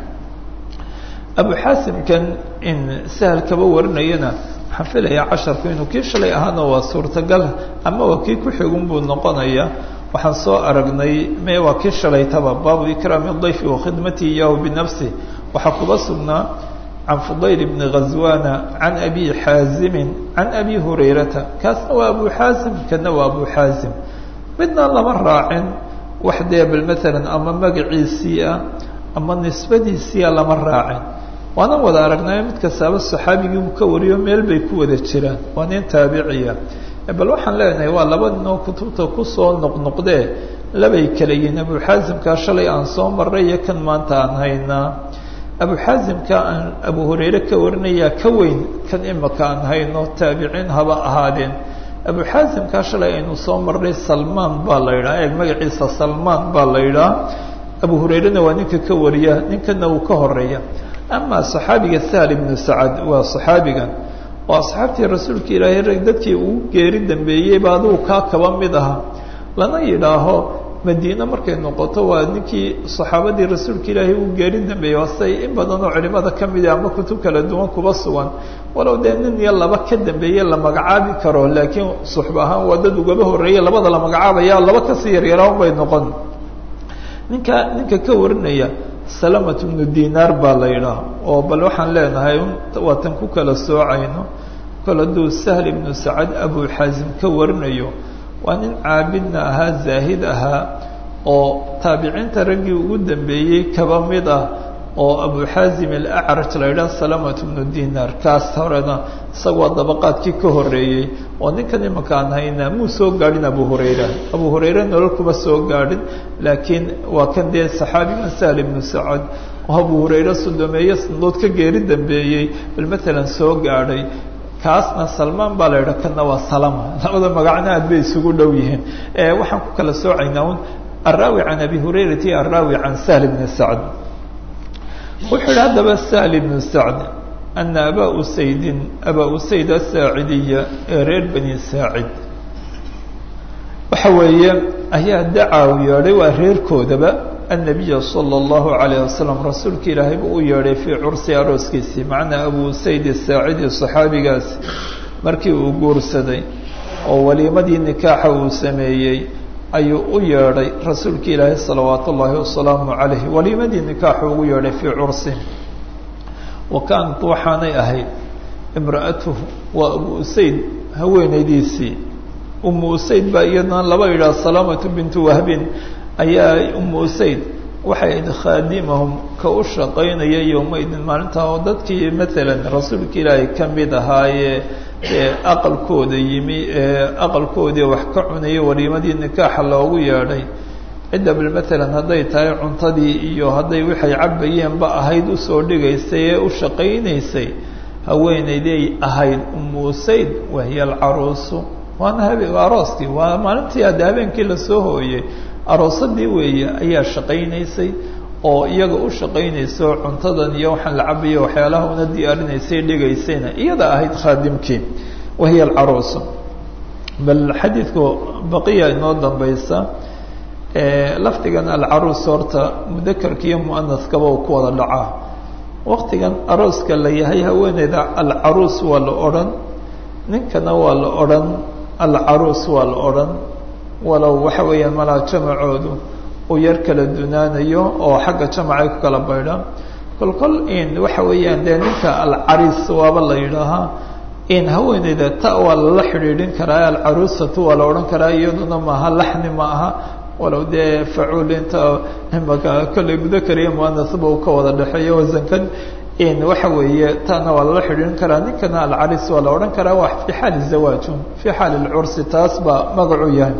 abu xaasimkan in sahal kaba warinayana waxaan filayaa casharku inuu kii shalay ahaana waa suurtagal ama waa kii ku xigun buu noqonaya waxaan soo aragnay me waa kii shalaytaba baabu ikraami dayfi wa khidmatihi iyahu binafsih waxaa kuba sugnaa can fudayl bni ghazwana can abi xaazimin can abi hurayrata kaasna waa abu xaasim kana waa abu xaasim midna lama raacin wax dee bal maalan ama magaciisii ah ama nisbadiisiia lama raacin waanan wada aragnay mid kastaaba saxaabigii uu ka wariyo meel bay ku wada jiraan waa nin taabiciya bal waxaan leenahay waa laba ninoo kutubta kusoo noqnoqdee labay kala yihiin abu xaasimkaa shalay aan soo marray iyo kan maanta aan haynaa abu xaasimka aan abu hurayre ka warinayaa ka weyn kan imaka aan hayno taabiciin haba ahaadeen abu xaasimkaa shalay aynu soo marray salmaan baa la yidhaha eeg magaciisa salmaan baa la yidhaha abu hurayrena waa ninka ka wariya ninkana uu ka horeeya ama saxaabiga sahl ibnu sacad waa saxaabigan oo asxaabtii rasuulka ilaahay rag dadkii ugu geeri dambeeyeyba adigu kaa kaba mid aha lana yidhaaho madiine markay noqoto waa ninkii saxaabadii rasuulka ilaahay ugu geeri dambeeyey waasay in badan oo culimada ka midi ama kutub kala duwan kuba sugan walow dee nin iyo laba ka dambeeye la magacaabi karo laakiin suxba ahaan waa dad ugaba horreeye labada la magacaabaya laba kasii yaryaraan bay noqon ninka ninka ka warinaya salamat bnu dinaar baa la yidhaah oo bal waxaan leenahay waatan ku kala soocayno kol hadduu sahl ibnu sacad abu xaasim ka warinayo waa nin caabidna ahaa zaahid ahaa oo taabiciinta raggii ugu dambeeyey kaba mid ah oo abu xaazim alacraj la yidhaha salamat bnu dinar kaas horena isagoo dabaqaadkii ka horeeyey oo ninkan imanka aan hayna muu soo gaadhin abu hurayra abu hurayre nolol kuma soo gaadhin laakiin waa kan dee saxaabigan sahl ibnu sacad oo abu hurayre sodomeeye sanadood ka geeri dambeeyey bal matalan soo gaadhay kaasna salmaan baa la yidhaha kanna waa salama labada magacna aad bay isugu dhow yihiin waxaan ku kala soocaynaa un alraawi can abi hurayrata iyo alraawi can sahl bni sacd wuxuu yihi haddaba sahl ibnu sacd ana abaa usaydin abaa usayd asaacidiya ee reer bani saacid waxa weeye ayaa dacaa u yeedhay waa reerkoodaba annabiya sala allahu calayh wasalam rasuulka ilaahay buu u yeedhay fii cursi arooskiisii macnaa abu usayd asaacidi saxaabigaasi markii uu guursaday oo waliimadii nikaaxa uu sameeyey ayuu u yeedhay rasuulka ilaahay salawaat ullaahi wasalaamu calayh waliimadii nikaaxu ugu yeedhay fii cursi wa kaanat waxaanay ahayd imra'atuhu waa abu usayd haweenaydiisii umu usayd baa iyadana laba yidhaha salaamatu bintu wahbin ayaa umu usayd waxay ahayd khaadimahum ka u shaqaynaya yowmaydin maalintaa oo dadkii maalan rasuulka ilaahay ka mid ahaayee ee aqalkooda yimi ee aqalkoodii wax ka cunaya waliimadii nikaaxa loogu yeedhay cidda bal maalan hadday tahay cuntadii iyo hadday waxay cabayeenba ahayd usoo dhigaysay ee u shaqaynaysay haweenayday ahayd umu usayd wahiya alcaruusu waana habe arooskii waa maalintii hadde habeenkii lasoo hooyey aroosadii weeye ayaa shaqaynaysay oo iyaga u shaqaynayso cuntadan iyo waxaan la cabayo waxyaalaha una diyaarinaysay dhigaysayna iyada ahayd khaadimkii wahiya alcaruusu bal xadiidku baqiya inoo dambaysa lafdigan alcaruus horta mudakarka iyo muanaskaba uu ku wada dhacaa waktigan arooska la yahay haweeneyda alcaruus waa la odhan ninkana waa la odhan alcaruus waa la odhan walow waxa weeyaan malaa jamacoodu uu yar kala dunaanayo oo xagga jamacay ku kala baydhaan kol kol in waxa weeyaan dee ninka alcariis waaba la yidhaahaa in haweeneyda ta waa lala xidhiidhin karaa alcaruusatu waa la odhan karaa iyaduna maaha laxni ma aha walow dee facuul inta imaka kolley mudakar iyo muanasba uu ka wada dhexeeyo wasankan in waxa weeye taana waa lala xidhiidhin karaa ninkana alcariis waa la odhan karaa waa fii xaali zawaajun fii xaali lcursi taas baa magacu yahay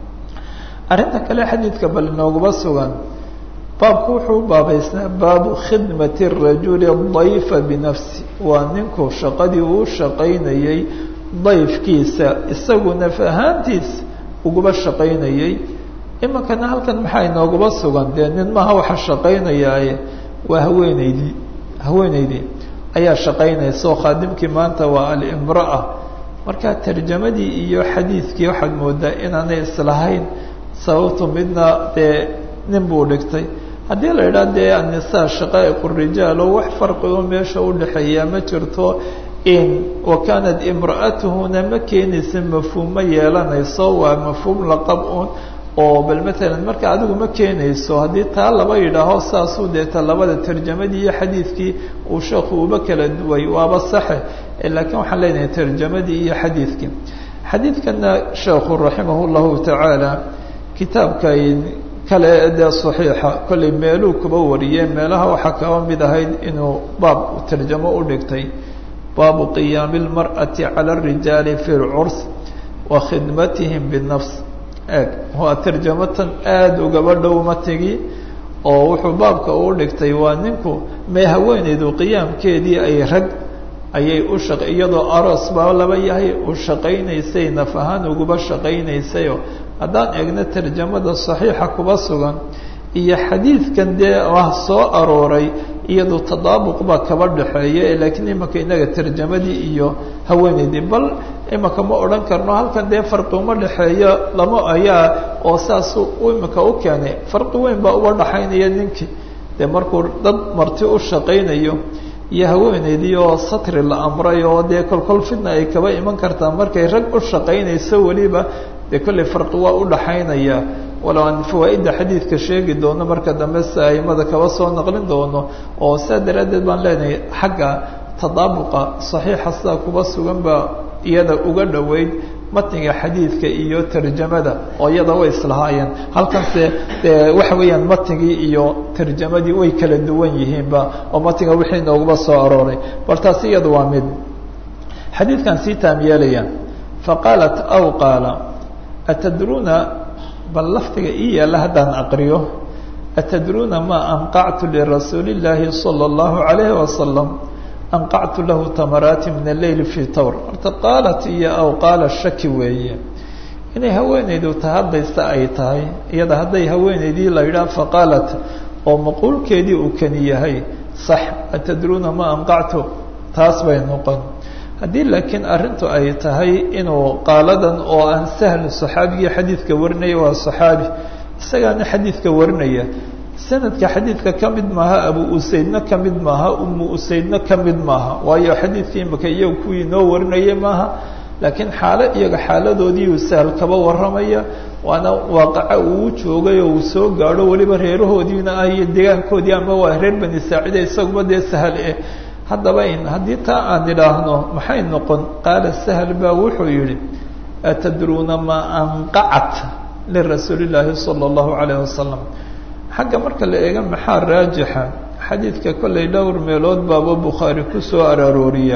arrinta kale xadiidka bal inooguma sugan baabku wuxuu baabaysnaa baabu khidmati rajuli dayfa binafsi waa ninku shaqadii uu shaqaynayey dayfkiisa isagu naf ahaantiis uguba shaqaynayey iminkana halkan maxaa inooguma sugan dee nin maha waxa shaqaynayaaye waa haweeneydii haweeneydii ayaa shaqaynaysa oo khaadimkii maanta waa alimra'a marka tarjamadii iyo xadiidkii waxaad moodaa inaanay islahayn sababtu midna dee nin buu dhigtay haddii la idhaha dee annisaa shaqaa'iq rijaal oo wax farqigo meesha udhexeeya ma jirto in wa kaanat imra'atuhuna ma keenaysa mafhuum ma yeelanayso waa mafhuum laqab un oo bal matalan marka adigu ma keenayso haddii taa laba yidhaaho saasuu deeta labada tarjamadii iyo xadiidkii uu sheekhu uba kala duway waaba saxe laakiin waxaan leenahay tarjamadii iyo xadiidkii xadiidkana sheekhu raximah llahu tacaala kitaabka kale dee saxiixa kollay meeluu kuba wariyey meelaha waxaa kaba mid ahayd inuu baab tarjamo u dhigtay baabu qiyaami اlmarأati calى الrijaali fi اlcurs wa khidmatihim binafs eeg waa tarjamatan aada ugaba dhow matigi oo wuxuu baabka uu dhigtay waa ninku mee haweeneydu qiyaamkeedii ay rag ayay u shaq iyadoo aroos baa laba yahay u shaqaynaysay naf ahaan uguba shaqaynaysayo haddaan eegno tarjamada saxiixa kuba sugan iyo xadiidkan dee ah soo arooray iyadu tadaabuq baa kaba dhexeeya laakiin imanka inaga tarjamadii iyo haweeneydii bal imanka ma odhan karno halkan dee farqi uma dhexeeyo lama ayaa oo saasuu imanka u keenay farqi weyn baa uba dhaxaynaya ninkii dee markuu dad marti u shaqaynayo iyo haweeneydii oo satri la amray oo dee kolkol fidna ay kaba iman kartaa markay rag u shaqaynayso weliba dee kolley farqi waa u dhaxaynaya walow aan fawaa-idda xadiidka sheegi doono marka dambe si aimada kaba soo naqlin doono oo saa daraaddeed baan leenahay xagga tadaabuqa saxiixa sidaa kuba sugan baa iyada uga dhoweyd matniga xadiidka iyo tarjamada oo iyada way islahaayeen halkanse dee waxa weeyaan matnigii iyo tarjamadii way kala duwan yihiinba oo matniga wixii nooguba soo arooray bal taasi iyada waa mid xadiidkan sii taam yeelaya faqaalat aw qaala atadruuna bal lafdiga ii yaalla haddaan aqriyo atadruuna ma anqactu lirasuuli اllaahi salى اllahu عalayhi wasalam anqactu lahu tamaraati min alleyl fii tawr horta qaalat iyo aw qaala shaki weeye inay haweenaydu tahadlaysa ay tahay iyada hadday haweenaydii la yidhaah faqaalat oo maquulkeedii uu kani yahay sax atadruuna ma anqactu taas bay noqon haddii laakiin arrintu ay tahay inuu qaaladan oo aan sahl saxaabigii xadiidka warinaya waa saxaabi isagaana xadiidka warinaya sanadka xadiidka ka mid maaha abu usaydna ka mid maaha umu usaydna ka mid maaha waayo xadiidkii imaka iyaga kuwii noo warinaya maaha laakiin xaalo iyaga xaaladoodii uu sahal kaba warramaya waana waaqaca uu joogay oo uu soo gaadho weliba reerahoodiina ah iyo deegaankoodii ama waa reer bani saacida isaguba dee sahal eh haddaba in haddii taa aan idhaahno maxay noqon qaala sahl baa wuxuu yihi atadruuna maa anqacat lirasuuli llaahi sala allahu calayh wasalam xagga marka la eega maxaa raajixa xadiidka kollay dhowr meelood baaba bukhaari ku soo araarooriya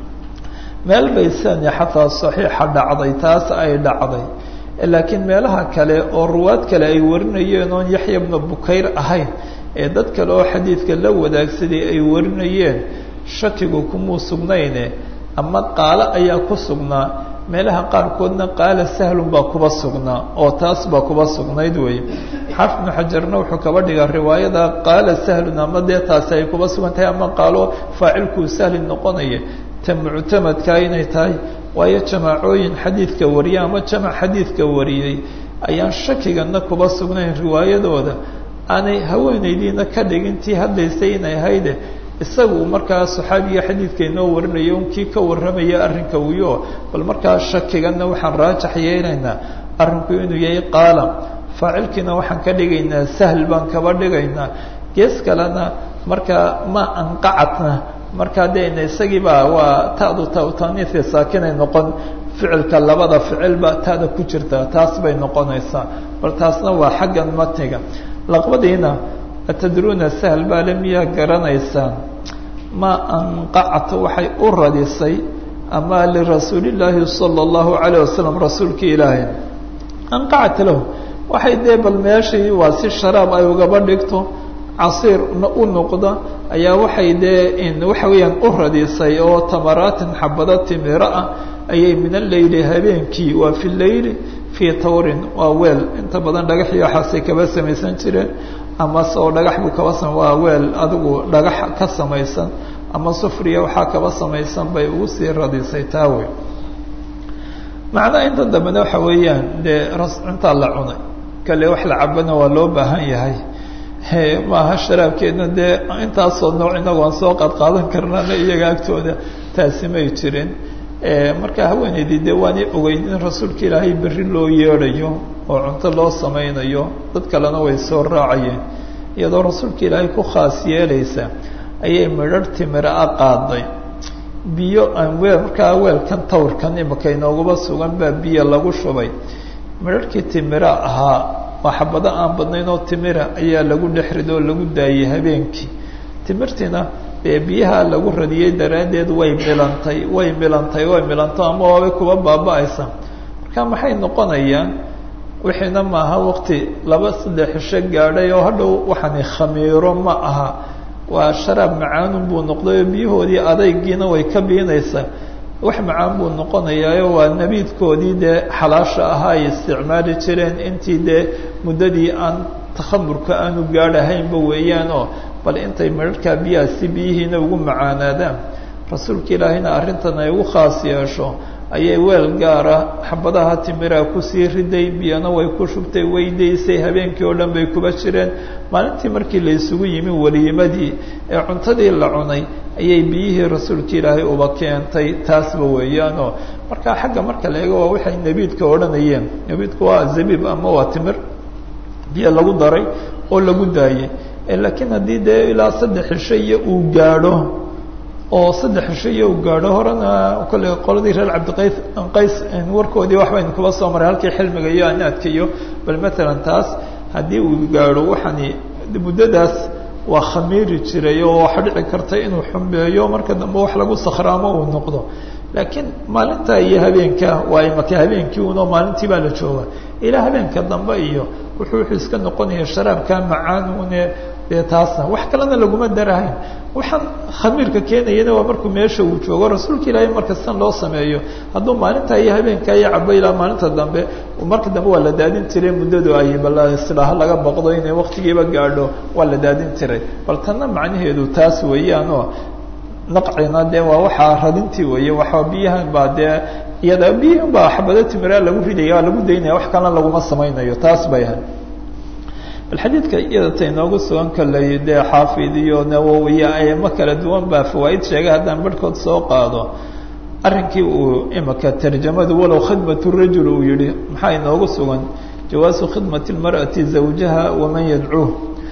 meel bay sani xataa saxiixa dhacday taas ay dhacday laakiin meelaha kale oo ruwaad kale ay warinayeen oon yaxya bna bukayr ahayn ee dad kale oo xadiidka la wadaagsaday ay warinayeen shakigu kumuu sugnayne ama qaalo ayaa ku sugnaa meelaha qaarkoodna qaala sahlun baa kuba sugnaa oo taas baa kuba sugnayd wey xaafid bnu xajarna wuxuu kaba dhigaa riwaayada qaala sahlun ama dee taasi ay kuba sugan tahay ama qaalo faacilkuu sahli noqonaya ta muctamadkaa inay tahay waayo jamaacooyin xadiidka wariyay ama jamac xadiidka wariyey ayaan shakigana kuba sugnayn riwaayadooda aanay haweenaydiina ka dhigin tii hadlaysay inay hayde isagu markaa saxaabiga xadiidka inoo warinaya un kii ka warramaya arrinka wiyo bal markaa shakigana waxaan raajax yeelaynaa arrinku inuu yahay qaala faacilkiina waxaan ka dhigaynaa sahl baan kaba dhigaynaa gees kalena markaa ma anqacatna markaa dee isagiiba waa ta'du tataniifi saakinay noqon ficilka labada ficilba ta'da ku jirta taas bay noqonaysaa bal taasna waa xaggan matniga laqbadiina atadruuna sahl baa le miyaa garanaysaan ma anqacta waxay u radisay ama lirasuulillaahi sala allahu calayh wasalam rasuulkii ilaahay anqacat lahu waxay dee bal meeshii waa si sharaab ay ugaba dhigto casiirna u noqda ayaa waxay dee waxa weeyaan u radisay oo tamaraatin xabado timiro ah ayay min alleyli habeenkii waa fi leyli fii tawrin waa weel inta badan dhagax iyo waxaasay kaba samaysan jireen amase oo dhagax buu kaba sama waa weel adigu dhagax ka samaysan ama sufriya waxaa kaba samaysan bay ugu sii radisay taa wey macnaha inta dambena waxa weeyaan dee ras cuntaa la cunay kale wax la cabana waa loo baahan yahay maaha sharaabkeedna dee intaasoo nooc inagu aan soo qaadqaadan karnana iyaga agtooda taasi may jirin marka haweenaydii dee waanay ogeyd in rasuulka ilaahay berri loo yeedhayo oo cunto loo samaynayo dad kalena way soo raacayeen iyadoo rasuulka ilaahay ku khaas yeelaysa ayay midharh timira a qaaday biyo aan weel markaa weelkan tawrkan imika inoogaba sugan baa biyo lagu shubay midharhkii timira ahaa waa xabado aan badnayn oo timira ayaa lagu dhex rido oo lagu daayey habeenkii timirtiina dee biyaha lagu radiyey daraaddeed way milantay way milantay way milanto ama waabay kuba baaba-aysa marka maxay noqonayaan wixiina maaha waqti laba saddex cisho gaadhay oo hadhow waxaani khamiiro ma aha waa sharaab macaanun buu noqday oo biyahoodii adaygiina way ka biinaysaa wax macaan buu noqonayaayo waa nabiidkoodii dee xalaasha ahaa ay isticmaali jireen intii dee muddadii aan takhamurka aanu gaadhahaynba weeyaan oo bal intay midharhkaa biyahaasi biyihiina ugu macaanaadaan rasuulka ilaahayna arrintan ay ugu khaas yeesho ayay weel gaara xabadaha timiraa kusii riday biyana way ku shubtay way daysay habeenkii oo dhan bay kuba jireen maalintii markii la isugu yimi waliimadii ee cuntadii la cunay ayay biyihii rasuulka ilaahay uba keentay taasba weeyaanoo markaa xagga marka la eego waa waxay nebiidka odhanayeen nebiidku waa zabiib ama waa timir biyo lagu daray oo lagu daayey laakiin haddii dee ilaa saddex cisho iyo uu gaadho oo saddex cisho iyo u gaadho horena kolley qoladii reer cabdiqays qays warkoodii wax baynu kuba soo maray halkii xilmiga iyo anaadka iyo bal matalan taas haddii uu gaadho waxani muddadaas waa khamiiri jiray oo waxa dhici karta inuu xumbeeyo marka dambe wax lagu sakhraamo uu noqdo laakiin maalinta iyo habeenka waa imaka habeenkii uno maalintii baa la jooga ilaa habeenka dambe iyo wuxuu wuxuu iska noqonaya sharaabka macaanune dee taasna wax kalena laguma darahayn waxaan khamiirka keenayana waa markuu meesha uu joogo rasuulka ilaahay marka san loo sameeyo hadduu maalinta iyo habeenka iyo cabo ilaa maalinta dambe marka dambe waa la daadin jiray muddadu ay bal isdhaha laga boqdo inay waktigiiba gaadho waa la daadin jiray bal tanna macnaheedu taas weeyaanoo naqcina dee waa waxaa radintii weeye waxaa biyahan baa dee iyada biyahan baa xabado timiraa lagu ridaya waa lagu daynaya wax kalena laguma samaynayo taas bay ahayd bal xadiidka iyada ta inoogu sugan kaley dee xaafid iyo nawowiya ayamo kala duwan baa fawaaid sheegay haddaan barhkood soo qaado arrinkii uu imika tarjamadu walow khidmat rajul uu yihi maxaa inoogu sugan jawaasu khidmati lmar'ati zawjaha waman yadcuuh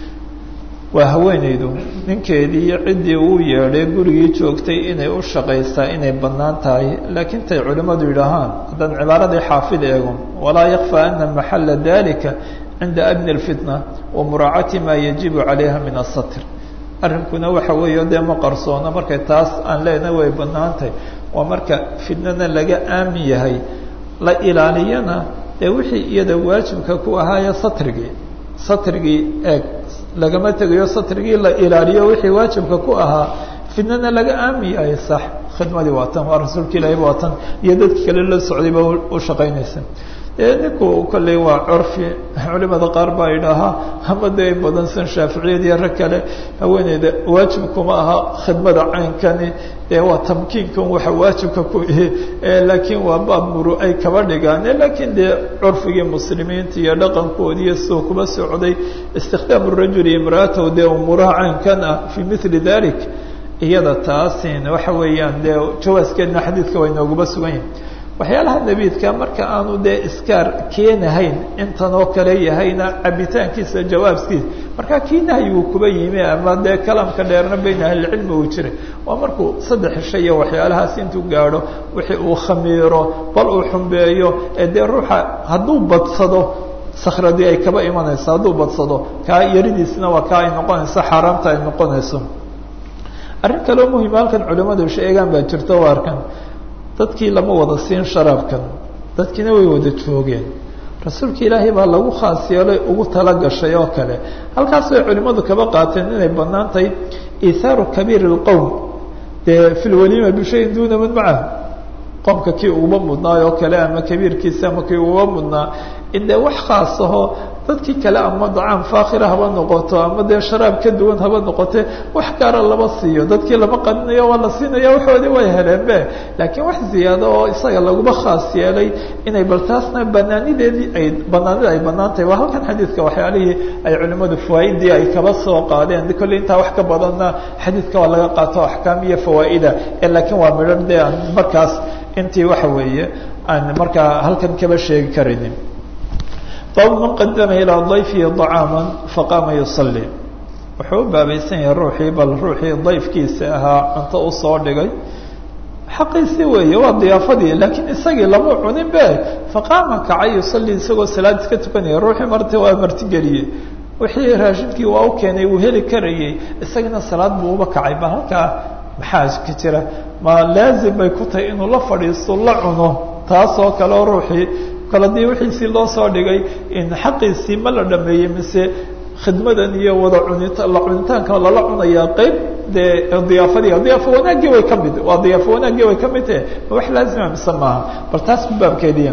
waa haweenaydu ninkeedii iyo ciddii uu yeedhay gurigii joogtay inay u shaqaysaa inay bannaan tahay laakiin tay culimmadu yidhaahaan haddaan cibaaradii xaafid eego walaa yakfى ana maxala dalika cinda abni اlfitna wa muraacati maa yajibu calayha min asatr arrinkuna waxa weeye dee ma qarsoono markay taas aan leenahay way bannaan tahay waa marka fitnana laga aamin yahay la ilaaliyana dee wixii iyada waajibka ku ahaaya satrigii satrigii eeg lagama tegayo satrigii la ilaaliyo wixii waajibka ku ahaa fitnana laga aamin yahay sax khidmadii waa tan waa rasuulka ilaahi waa tan iyo dadki kale la socdayba u shaqaynaysa ninku kolley waa curfi culimada qaar baa idhaahaa ama dee badan san shaaficiyad iyo rag kale haweeneyda waajibkuma aha khidmada caynkani dee waa tamkiinkan waxa waajibka ku ihi laakiin waa baab muru ay kaba dhigaan laakiin dee curfigii muslimiinta iyo dhaqankoodi iyo siduu kuba socday istikhdaamu rajuli imraatahu dee umuuraha caynkan ah fii mili dalik iyada taasin waxa weeyaan dee jawaaskeedna xadiidka waa inooguma sugan yahay waxyaalaha nebiidka marka aanu dee iskaar keenahayn intan oo kale yahayna cabitaankiisa jawaabkiisa marka kii nahyigu kuba yimi ama dee kalaamka dheerna bayna ahlicilmi uu jiray waa markuu saddex shay iyo waxyaalahaas intuu gaadho wixii uu khamiiro bal uu xumbeeyo ee dee ruuxa hadduu badsado sakradii ay kaba imanayso hadduu badsado kaa yaridiisna waa kaa ay noqonayso xaaraamta ay noqonayso arrin kaleo muhima halkan culimadu sheegaan baa jirto o arkan dadkii lama wada siin sharaabkan dadkiina way wada joogeen rasuulka ilaahay baa lagu khaas yeelay ugu tala gashay oo kale halkaas bay culimmadu kaba qaateen inay bannaan tahay iithaaru kabiir اlqowm dee fi lwaliima bishayin duuna man macahu qomka kii uguba mudnaay oo kale ama kabiirkiisa ama kii uguba mudnaa in dee wax khaas aho dadkii kale ama dacaam faakhira haba noqoto ama dee sharaab ka duwan haba noqote wax gaara lama siiyo dadkii lama qadinayo waa la siinaya waxoodii way heleenbe laakiin wax ziyaado oo isaga laguma khaas yeelay inay bal taasna banaanideedii ay banaanida ay banaan tahay waa halkan xadiidka waxyaalihii ay culimmadu fawaaidii ay kaba soo qaadeen kolley intaa wax ka badanna xadiidka waa laga qaato axkaam iyo fawaa'ida ee laakiin waa midhan dee aan markaas intii waxa weeye aan markaa halkan kaba sheegi karaynin bab man qadama ilaa dayfihi طacaama faqaama yusalli wuxuu u baabaysan yahay ruuxii bal ruuxii dayfkiisa ahaa cunto usoo dhigay xaqiisi weeye waa diyaafadii laakiin isagii lama cunin be faqaama kacay yusalli isagoo salaad iska tukanaya ruuxii marti waa martigeliyey wixii raashinkii waa u keenay uu heli karayey isagana salaad buu uba kacay ba halkaa maxaa ka jira ma laazim bay ku tahay inuu la fadhiisto la cuno taas oo kale oo ruuxii kale dii wixiisii loo soo dhigay in xaqiisii ma la dhameeyey mise khidmadan iyo wada cunita la cunitaanka lala cunayaa qeyb dee diyaafadii diyaafo wanaaggii way ka mid waa diyaafo wanaaggii way ka mid tahe ma wax laazima mise maaha bal taas ku baabkeediya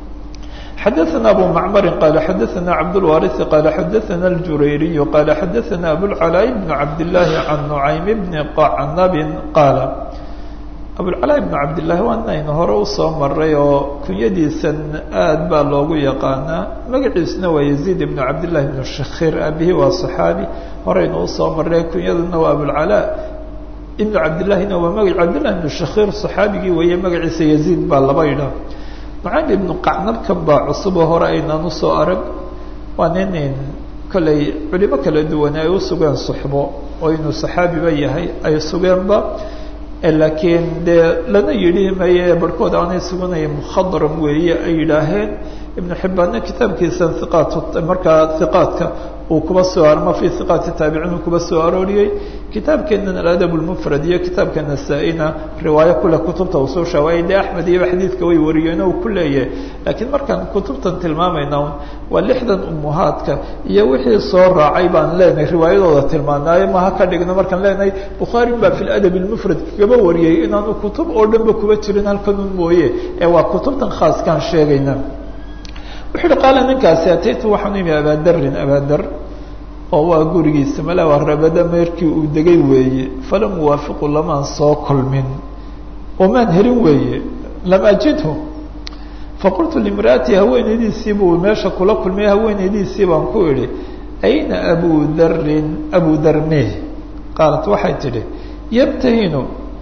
xadaثna abu macmari qala xadaثna cabdاlwariث qala xadaثna اljurayriy qala xadaثna abulcalaa bn cabdالlahi can nucaym bni qacnabi qaala abulcalaa ibnu cabdillaahi waa inaynu hore usoo maray oo kunyadiisan aad baa loogu yaqaanaa magaciisuna waa yaziid ibnu cabdillahi ibnu shakhir abihi waa saxaabi horeynu usoo maray kunyaduna waa abulcalaa ibnu cabdillahina waa magac cabdillahi ibnu shakhir saxaabigii weeye magaciisa yaziid baa laba idha nucaym ibnu qacnabkan baa cusuboo hore aynaan usoo arag waa nin kolley culimo kala duwan ay u sugeen suxbo oo inuu saxaabiba yahay ay sugeenba laakiin dee lana yidhi maye barhkood aanay suganaya mukhadram weeye ay yidhaaheen ibnu xibbaanna kitaabkiisa iqaat markaa iqaadka uu kuba soo ama fi iqaati taabiciin uu kuba soo arooriyey kitaabkeenan aladab lmufrad iyo kitaabka nasaa-ina riwaayo kule kutubta usoo shaawayay dee axmed iyaba xadiidka way wariyeeno uu ku leeyahay laakiin markaan kutubtan tilmaamayna waa lixdan umuhaadka iyo wixii soo raacay baan leenahay riwaayadooda tilmaanaayo maha ka dhigno markaan leenahay bukhaari baa fi ladab lmufrad kagaba wariyey inaanu kutub oo dhanba kuba jirin halkanun mooye ee waa kutubtan khaaskaan sheegayna wuxu uhi qaala ninkaasi ataytu waxaan imi abaadarin abaadar oo waa gurigiisa mala waa rabada meerkii uu degay weeye falam uwaafiqu lamaan soo kulmin omaan helin weeye lam ajidhu faqultu limra'ati haweenaydiisii buu meesha kula kulmay haweenaydiisii baan ku idhi ayna abu darin abu darmeh qaalat waxay tidhi yabtahinu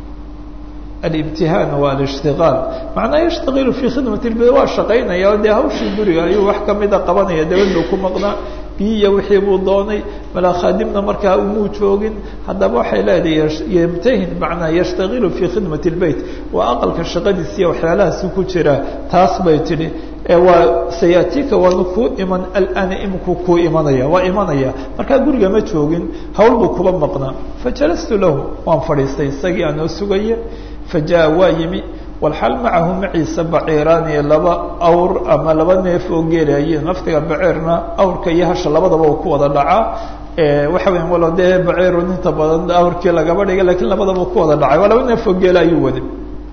alibtihaan waa alishtigaal macnaa yashtagilu fii khidmat lbid waa shaqaynaya o dee hawshii guriga ayuu wax kamida qabanaya dabaduu ku maqnaa biyiya wixii buu doonay malaa khaadimna markaa umuu joogin haddaba waxay leedahay yamtahin macnaa yashtagilu fii khidmat lbeyt waa aqalka shaqadiisiiya waxyaalahaasi ku jira taas bay tidhi waa sayatika waanu kuu iman alana iminku kuu imanaya waa imanaya markaa guriga ma joogin hawl buu kuba maqnaa fajalastu lahu waan fadhiistay isagii aanoo sugaya fajaءa waa yimi walxal macahu maciisa baciiraani laba awr ama laba neef oo geelayiin laftiga baciirna awrka iyo hasha labadaba uu ku wada dhacaa waxa weya walo dee baciirun inta badan awrkii lagaba dhigay lakiin labadaba uu ku wada dhacay waa laba neef oo geela ayuu waday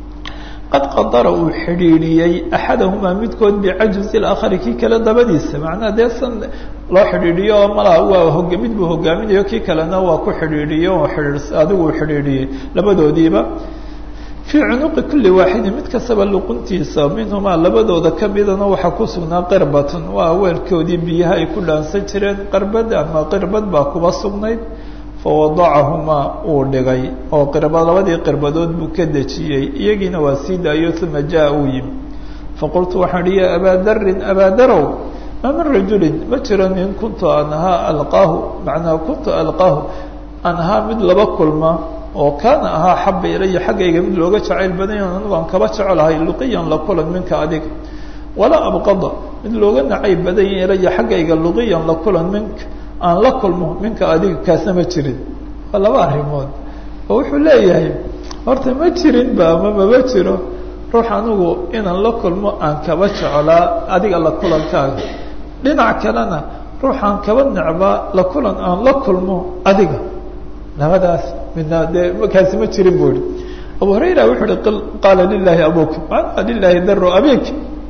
qad qadara uu xidhiidhiyey axadahumaa midkood bicajuzi اlaakhari kii kale dabadiisa macnaha dee san loo xidhiidhiyo oo malaa waa hoga mid buu hogaaminayo kii kalena waa ku xidhiidhiyo oo xidhiid adigu uu xidhiidhiyey labadoodiiba fii cunuqi kuli waaxidin mid kastaba luquntiisa minhumaa labadooda kamidana waxaa ku sugnaa qirbatun waa weelkoodii biyaha ay ku dhaansan jireen qarbad ama qirbad baa kuba sugnayd fawadacahumaa uu dhigay oo qirba labadii qirbadood buu ka dejiyey iyagiina waa sii daayo uma jaa uu yimi faqultu waxaan ihi ya abaa darin abaa darow ma min rajulin ma jiro nin kuntu an ahaa alqaahu macnaa kuntu alqaahu an ahaa mid laba kulma oo kaana ahaa xaba ilaya xaggayga mid looga jacayl badanya anigu aan kaba jecelahay luqiyan la kulan minka adiga walaa abqada mid looga nacayb badanya ilaya xaggayga luqiyan la kulan minka aan la kulmo minka adiga kaasna ma jirin waa laba arrimood oo wuxuu leeyahay horta ma jirin ba ama mama jiro ruux anigu inaan la kulmo aan kaba jecelaa adiga la kulankaaga dhinac kalena ruuxaan kaba necbaa la kulan aan la kulmo adiga labadaas midna dee kaasi ma jirin bu ihi abu hurayra wuxuu uhi qaala lilahi abuk maanaa lilahi daro abik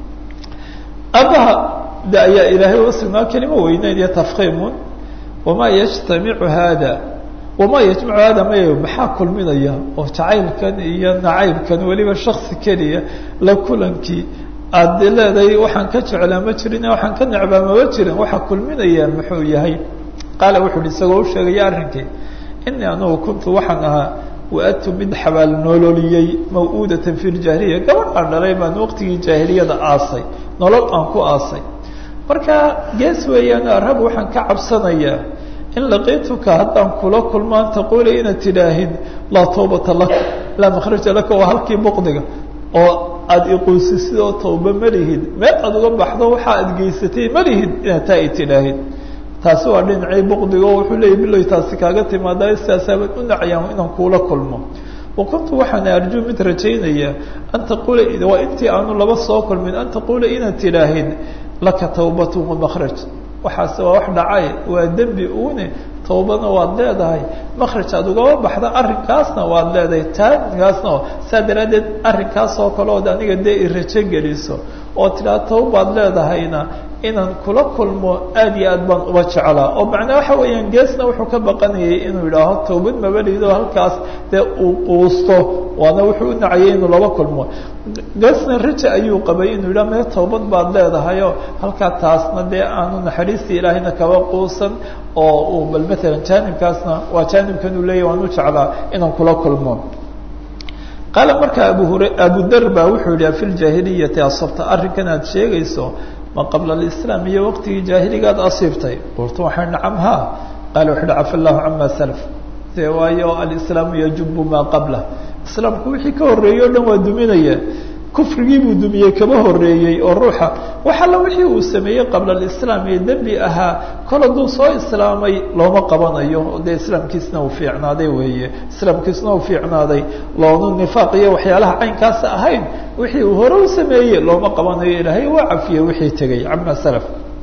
abaha de ayaa ilaahay uga sugnaa kelimo weyneyd iyo tafkiimun wamaa yajtamicu hada wamaa yajmacu hada may maxaa kulminaya oo jacaylkan iyo nacaybkan weliba shaksi keliya la kulankii aad leedahay waxaan ka jeclaa ma jirin waxaan ka necbaa mama jirin waxaa kulminaya muxuu yahay qaala wuxu uhi isagoo u sheegaya arrinkii inii anugu kuntu waxaan ahaa waatu mid xabaal nololiyey maw'uudatan fi ljaahiliya gabadh aan dhalay baan waqtigii jaahiliyada aasay nolol aan ku aasay marka gees weeyaan arab waxaan ka cabsanayaa in laqiituka haddaan kula kulmaan taquula inaad tidhaahid laa tawbata laka laa makhraja laka waa halkii boqdiga oo aada iquusisid oo tawba ma lihid meel aad uga baxdo waxa aad geysatay ma lihid inaad taa i tidhaahid taasi waa dhinacii boqdiga oo wuxuu leeyay biloy taasi kaaga timaadaa istaasaabad u nacayaan inaan kuula kulmo wa kuntu waxaan arjuu mid rajaynaya an taquula waa intii aanu laba soo kulmin an taquula inaad tidhaahid laka tawbatu wamakhraj waxaase waa wax dhacay waa dembi uune tawbana waad leedahay makhraj aad ugaba baxda arrinkaasna waad leedahay taankaasna saa daraaddeed arrinkaas oo kale ood aniga dee i rajo geliso oo tidhaha tawbaad leedahayna inaan kula kulmo aad iyo aad baan uba jeclaa oo macnaa waxa weeyaan geesna wuxuu ka baqanayay inuu yidhaaho tawbad mabalido halkaas dee uu quusto waana wuxuu u nacayay inuu laba kulmo geesna raja ayuu qabay inuu yidhaha mee tawbad baad leedahayoo halkaa taasna dee aanu naxariistii ilaahayna kaba quusan oo uu bal matalan jaanibkaasna waa jaanibkan uu leeyahy waan u jeclaa inaan kula kulmo qaala marka abu hur abudar baa wuxuu yihi fi ljaahiliyati asabta arrinkan aad sheegayso ma qabla alislaam iyo waqtigii jaahiligaad asiibtay qultu waxaan nacam ha qaala wuxu uhi cafa allahu cama salaf dee waayo alislaamu yajubu maa qablah islaamku wixii ka horreeyey o dhan waa duminaya kufrigii buu dumiyey kaba horreeyey oo ruuxa wax alla wixii uu sameeyey qabla alislaam ee dembi ahaa kol hadduu soo islaamay looma qabanayo dee islaamkiisna uu fiicnaaday weeye islaamkiisna uu fiicnaaday loonu nifaaq iyo waxyaalaha caynkaasa ahayn wixii uu hore u sameeyey looma qabanayo ilaahay waa cafiye wixii tegey cama salaf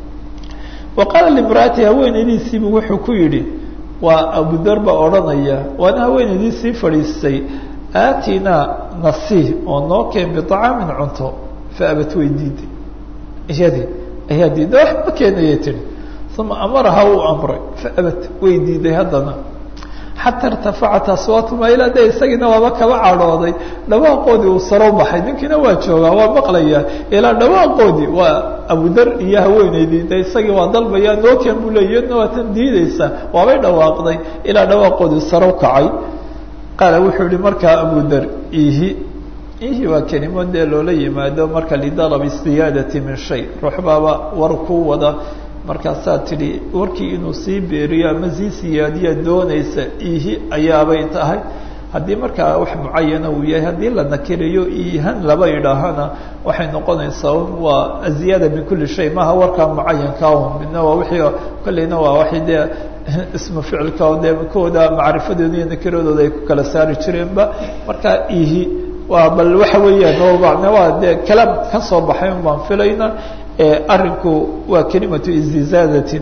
wa qaala limraati haweenaydiisiibu wuxuu ku yidhi waa abudar baa odhanaya waana haweenaydiisii fadhiistay aatinaa nasiih oo noo keen biطacaamin cunto faabat way diiday iyadii ayaa diiday waxba keenayay tihi uma amaraha uu amray faabat way diiday haddana xataa irtafacat aswaatuma ilaa de isagiina waaba kaba cadhooday dhawaaqoodii uu saro baxay ninkiina waa joogaa waa maqlaya ilaa dhawaaqoodii waa abudar iyo haweeneydii de isagii waa dalbaya noo keen buu leey iyadna waa tan diideysa waabay dhawaaqday ilaa dhawaaqoodii saro kacay qaala wuxuu yihi markaa abudar ihi ihi waa kelimo dee loola yimaado marka lidalabi siyaadati min shay ruux baaba war ku wada markaasaa tidhi warkii inuu sii beeriyo ama sii siyaadiya doonaysa ihi ayaabay tahay haddii markaa wax mucayana uu yahay haddii la nakiriyo ihan laba idhaahana waxay noqonaysaa waa aziyaada min kuli shay maaha warkaa mucayanka midna waa wixii kolleyna waa waxay dee ismu ficilka dee kooda macrifadooda iyo nakiradooda ay ku kala saari jireenba markaa ihi waa bal waxa weeyaan waa dee kalaam ka soo baxay un baan filayna arinku waa kelimatu istizaadatin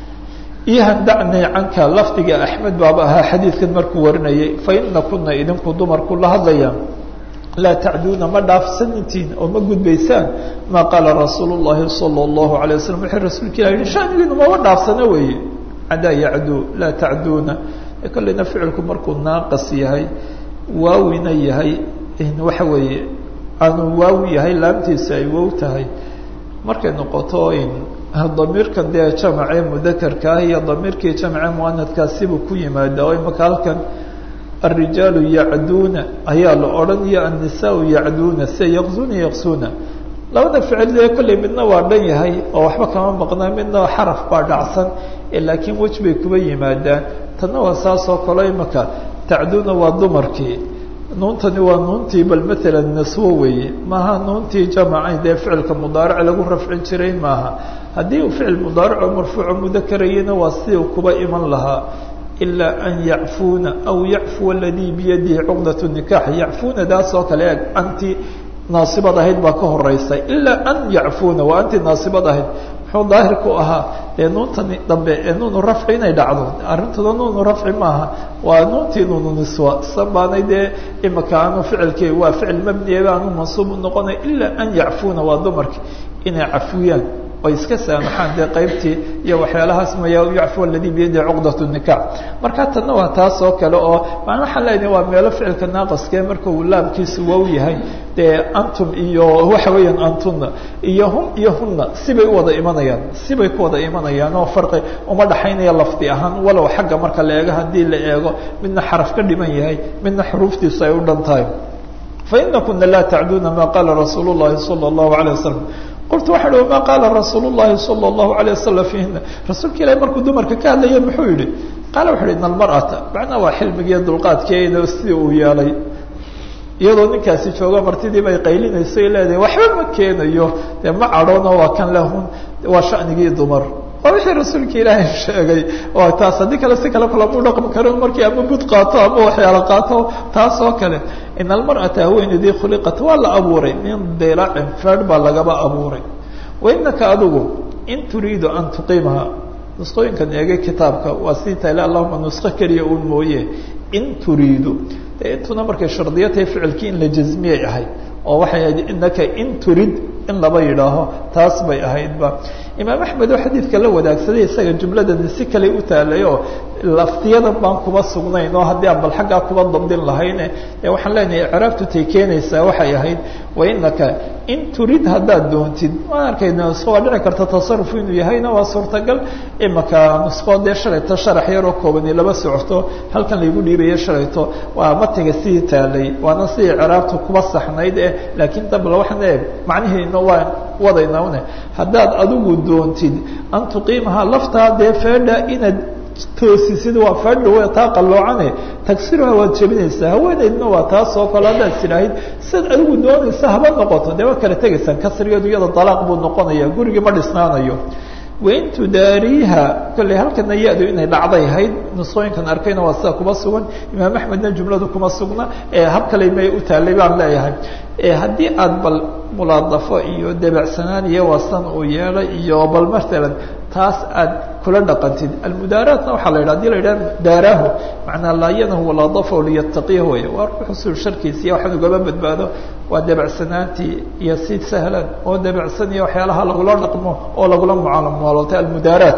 ihan dacnii canka lafdiga axmed baaba ahaa xadiidkan markuu warinayay faina kuna idinku dumarku la hadlayaan laa tacduuna ma dhaafsanintiin oo ma gudbaysaan maa qaala rasuulu llahi sala allahu alay wasalam wuxuu rasuulka ilah yihi shanigiinu mama dhaafsana weeye cadaa yacduu laa tacduuna kolleyna ficilku markuu naaqas yahay waawina yahay waxa weeye aanu waawi yahay laamtiisa ay wow tahay markay noqoto damiirkan dee jamacee mudakarka ah iyo damiirkii jamacee muanadkaasibuu ku yimaada oo imaka halkan arijaalu yacduuna ayaa la odhan iyo annisaau yacduuna sia yaqzuna yaqsuna labada ficil dee kolley midna waa dhan yahay oo waxba kama maqnaa midna xaraf baa dhacsan laakiin wej bay kuba yimaadaan tanna waa saas oo kale imaka tacduuna waa dumarkii nuuntani waa nuuntii bal maala naswo weeye maaha nuuntii jamacayn dee ficilka mudaaric lagu rafcin jiray maaha haddii uu ficil mudaarico marfuuco mudakarayana waa sidii u kuba iman lahaa ilaa an yacfuuna aw yacfuwa aladii biyadihi cuqdat nikax yacfuuna daas oo kale eg anti naasibad ahayd baa ka horeysa ilaa an yacfuuna waa anti naasibad ahayd muxuu daahir ku ahaa dee nuuntani dambe ee nuunu rafci inay dhacdo arrintooda nuunu rafci maaha waa nuuntii nuunu niswa sabaanay dee imaka aanu ficilkii waa ficil mabniaba aanu mansuub u noqonay ilaa an yacfuuna waa dumarki inay cafwiyaan oy iska saamaxaan dee qaybtii iyo waxyaalahaas maya yacfu aladii biyadihi cuqdat nikax marka tanna waa taas oo kale oo maan waxaan leenahay waa meelo ficilka naaqaskee marka uu laabkiisu wow yahay dee antum iyo waxa weeyaan antuna iyo hum iyo hunna sibay u wada imanayaan sibay ku wada imanayaan oo farqi uma dhaxaynaya lafdi ahaan walow xagga marka la eego haddii la eego midna xaraf ka dhiman yahay midna xuruuftiisu ay u dhan tahay faina kuna laa tacduuna ma qaala rasuul llahi sala allahu alayh wasalam qultu waxa uhi ma qaala rasuul llahi sala allahu alayh wasalam fiihina rasuulka ilahi markuu dumarka ka hadlaya muxuu yihi qaala wuxu uhi ina almar'ata macnaa waa xilmigiiyo dulqaadkeeda sidii uu yeelay iyadoo ninkaasi jooga martidii bay qaylinayso ay leedahay waxba ma keenayo dee ma cadhoono waa kan lahun waa shanigii dumar waa wixii rasuulka ilaahay sheegay oo taas haddii kale si kale kulamu dhaqmi karo markii ama bud qaato ama waxyaalo qaato taas oo kale in almar'ata haweeneydii khuliqat waa la abuuray min dilacin feedh baa lagaba abuuray wainaka adigu in turiidu an tuqiimaha nusqooyinkan eegay kitaabka waa sii taale allahuma nusqo keliya uun mooye in turiidu de intuna markay shardiyo tahay ficilkii in la jazmiyay ahayd oo waxay ahayd inaka in turid in laba yidhaaho taas bay ahaydba imaam axmed oo xadiidka la wadaagsaday isaga jumladani si kale u taalay oo laftiyadan baan kuba sugnayn oo haddii aan bal xaggaa kuba dabdin lahayne ee waxaan leenahay icraabtu tay keenaysaa waxay ahayd wa inaka in turid haddaad doontid waan arkayna nusqo waa dhici karta tasaruf inuu yahayna waa suurtagal imaka nusqo dee shalayto sharax yaroo koobani laba socoto halkan laygu dhiibayo shalayto waa matiga sii taalay waana sidii icraabtu kuba saxnayd eh laakiin dabla waxaan eeg macnihiina waan wadayna une haddaad adigu doontid an tuqiimaha laftaa dee feedha inaad toosisid waa fadhi w taa qalloocane tagsiruha waad jebinaysaa haweeneydna waa taas oo kale haddaad tidhaahid siad adigu doonaysa haba noqoto dee waa kala tegaysaan kasrigeedu iyada dalaaq buu noqonaya gurigii ma dhisnaanayo wain tudaariiha kolley halkana ya-du inay dhacday ahayd nusooyinkan arkayna waa sida kuma sugan imaam axmedna jumladu kuma sugna hab kale may u taalay baan leeyahay haddii aad bal mulaadafo iyo debacsanaan iyo wasan uu yeelay iyo bal matalan taas aad kula dhaqantid almudaaraatna waxaa la yidhah hadii la yidhaha daaraahu macnaa laayanahu walaadafahu liyattaqiyahu wey waa ruuxusul sharkiisa iyo waxaan ugaba badbaado waa debacsanaantii iyo si sahlan oo debacsan iyo waxyaalaha lagula dhaqmo oo lagula mucaamalootay almudaaraat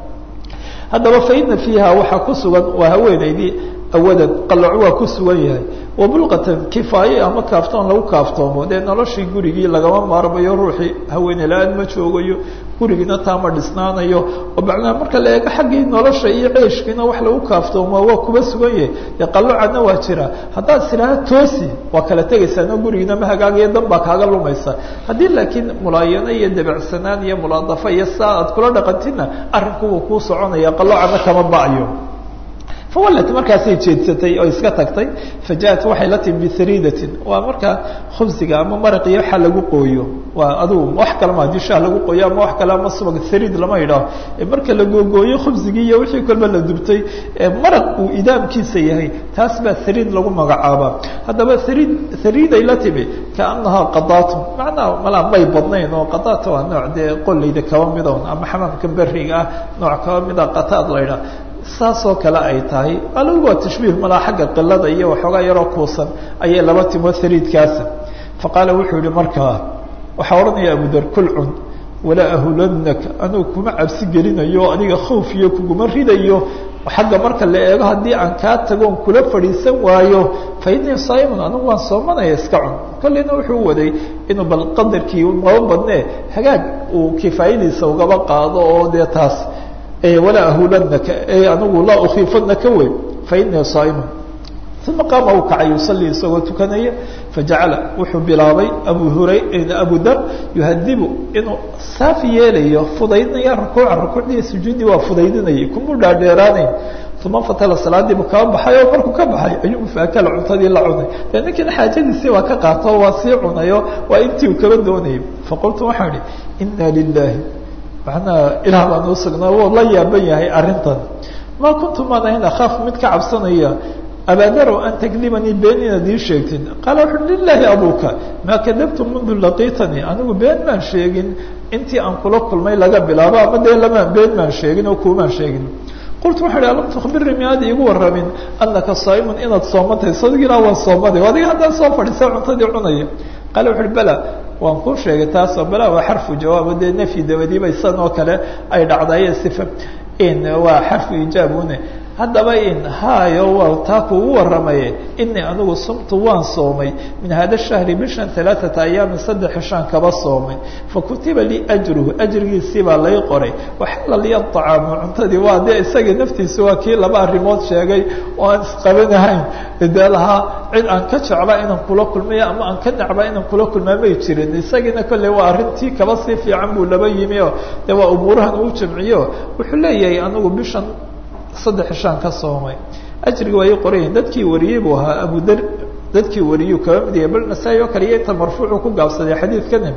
haddaba faina fiiha waxaa ku sugan waa haweeneydii awadan qalaco waa ku sugan yahay wabulqatan kifaaye ama kaaftoon lagu kaaftoomo dee noloshii gurigii lagama maarmayo ruuxii haweene la-aan ma joogayo gurigiina taa ma dhisnaanayo oo macnaha marka la eego xaggii nolosha iyo ceeshkiina wax lagu kaaftoomo waa kuba sugan yahay dee qalocadna waa jira haddaad sidhaaha toosi waa kala tegaysaano gurigiina ma hagaagayo dan baa kaaga lumaysa haddii laakiin mulaayano iyo debacsanaan iyo mulaadafo iyo saa aad kula dhaqantina arrinku wuu kuu soconaya qalocadna kama ba-yo fawallat markaasay jeedsatay oo iska tagtay fajaءat waxay la timi bihariidatin waa markaa khubsiga ama maraqiyo waxa lagu qooyo waa adugu wax kale ma hadii shaah lagu qooyo ama wax kale ama subag hariid lama yidhaaho marka la googooyo khubsigii iyo wixii kolba la dubtay maraq uu idaamkiisa yahay taas baa hariid lagu magacaabaa haddaba hariid hariiday la timi kaanahaa qadaatu macnaha malaa may badnayn oo qadaata waa nooc dee qolayda kaba midown ama xamaamka beriga ah nooc kaba mida qataad la ydhaha saasoo kale ay tahay alagu waa tashbiih malaa xagga qilada iyo waxoogaa yaroo kuusan ayay laba timo hariidkaasa faqaala wuxuu yihi markaa waxaa odhanaya abudar kul cun walaa ahulanaka anugu kuma cabsi gelinayo adiga khawf iyo kuguma ridayo xagga marka la eego haddii aan kaa tagoon kula fadhiisan waayo fa innii saa'imun anigu waan soomanaya iska cun kolleyna wuxuu waday inuu bal qadarkii maba badnee hagaag uu kifaayadiisa ugaba qaado oo dee taas walaa ahulanaka anigu laa ukiifanaka wey fainii saaimun uma qaama uu kacay yusalii isagoo tukanaya fajacala wuxuu bilaabay abu hura abu dar yuhadibu inuu saafi yeelayo fudaydinaya rukuuca rukuucdii sujuuddii waa fudaydinayay kumuu dhaadheeraanayn uma fatala salaadiibu kaba baxay oo markuu ka baxay ayuu faakala cuntadii la cunay dee ninkiina xaajadiisii waa ka qaato waa sii cunayo waa intii uu kaba doonayay faqultu waxaan idhi ina lilahi macnaha ilaah baan u sugnaa wuu la yaaban yahay arrintan maa kuntu maan ahayn akhaaf mid ka cabsanaya abaadarow an takdibanii been inaad ii sheegtin qaala wuxu uhi lilaahi abuka maa kadabtu mundu laqiitanii anigu been maan sheegin intii aan kula kulmay laga bilaabo ama dee lama been maan sheegin oo kuumaan sheegin qultu waxaa ihi alam tukbirnii miyaad iigu warramin anaka saa'imun inaad soomantahay sadigilaa waan soomaday adiga haddaan soo fadhiisa cuntadii cunaya qaala wuxu uhi bala waan kuu sheegay taasoo bala waa xarfu jawaabo dee nafyi dabadiiba isan oo kale ay dhacdaye sifa in waa xarfu ijaabune haddaba in hayo waa taa kuugu waramaye inii anigu sumtu waan soomay min hada shahri bishan alaaata ayaamin saddex shaan kaba soomay fakutiba lii ajruhu ajrigiisii baa lay qoray waxalla liya acaamu cuntadii waa dee isagii naftiisa waa kii laba arrimood sheegay oo aan isqabanahayn dee lahaa cid aan ka jeclaa inaan kula kulmayo ama aan ka nacbaa inaan kula kulmaa may jirin isagiina kolley waa arrintii kaba sii fiican buu laba yimi o dee waa umuurahan uu jamciyo wuxuu leeyahay anigu bishan saddex shaan ka soomay ajriga waa ii qorayihin dadkii wariyey buu ahaa abudar dadkii wariyuu kaba mid yahay bal nasaa-i oo kale iyo inta marfuucu ku gaabsaday xadiidkani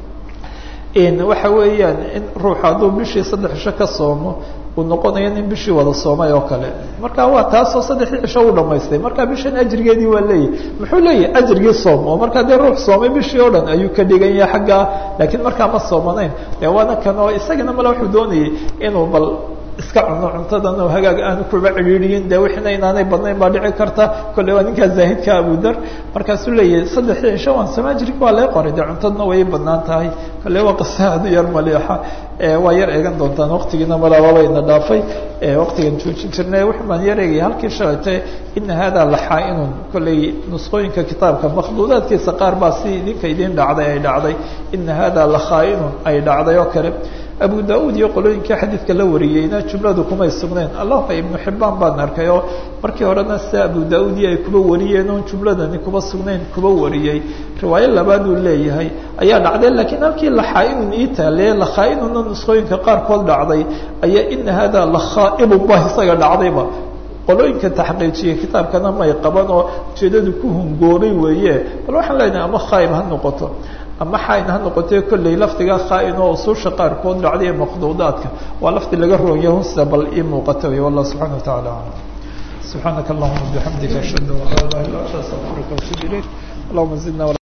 waxa weeyaan in ruuxu hadduu bishii saddex cisho ka soomo uu noqonayo nin bishii wada soomay oo kale marka waa taasoo saddexdii cisho u dhamaystay marka bishan ajrigeedii waa leeyahy muxuu leeyahay ajrigii soom oo markaa dee ruux soomay bishii oo dhan ayuu ka dhigan yahay xaggaa laakiin markaa ma soomanayn dee waana kan oo isagana male wuxuu doonayay inuu bal iska cuno cuntadan oo hagaag aanu kuba cidhiiriyin dee wixina inaanay badnayn baa dhici karta kolley waa ninkaa zaahidka abudar markaasuu leeyahay saddexdii cisho waan sama ajrig waa lee qoray dee cuntadna way banaan tahay kolley waa qisa aad u yar maliixa waa yar eegan doontaan waqtigiina malaababayna dhaafay waqtigan joojin jirnay wuxuu baan yar eegaya halkii shalaytay ina hada laxaa-inun kolley nusqooyinka kitaabka makhduudaadkiisa qaar baa si idinka idin dhacday ay dhacday ina hada lakhaa-inun ay dhacday oo kale abu da-uud iyo qolooyinkai xadiidka la wariyeyna jumladu kumay sugnayn allahuma ibnu xibaan baan arkay oo markii horena sida abu da-uud iyo ay kuba wariyeen oon jumladani kuba sugnayn kuba wariyey riwaayo labaaduu leeyahay ayaa dhacday laakiin halkii laxaa-inun ii taale lakhaa-inuna nusqooyinka qaarkood dhacday ayaa ina hada lakhaaibullah isaga dhacdayba qolooyinka taxqiijiyay kitaabkana may qaban oo ujeedadu ku hungoobay weeye bal waxaan leenahay ama khaaib ha noqoto ama xaain ha noqotee kolley lafdiga khaain oo usuusha qaarkood dhacday ee maqduudaadka waa lafdi laga roonya hunsa bal ii muuqata wey wallah subxana wa tacala aclam subxaanaka allahuma bixamdika ashhadu an laa ilaha illa anta astaqfiruka watubu ilayk allahuma zidna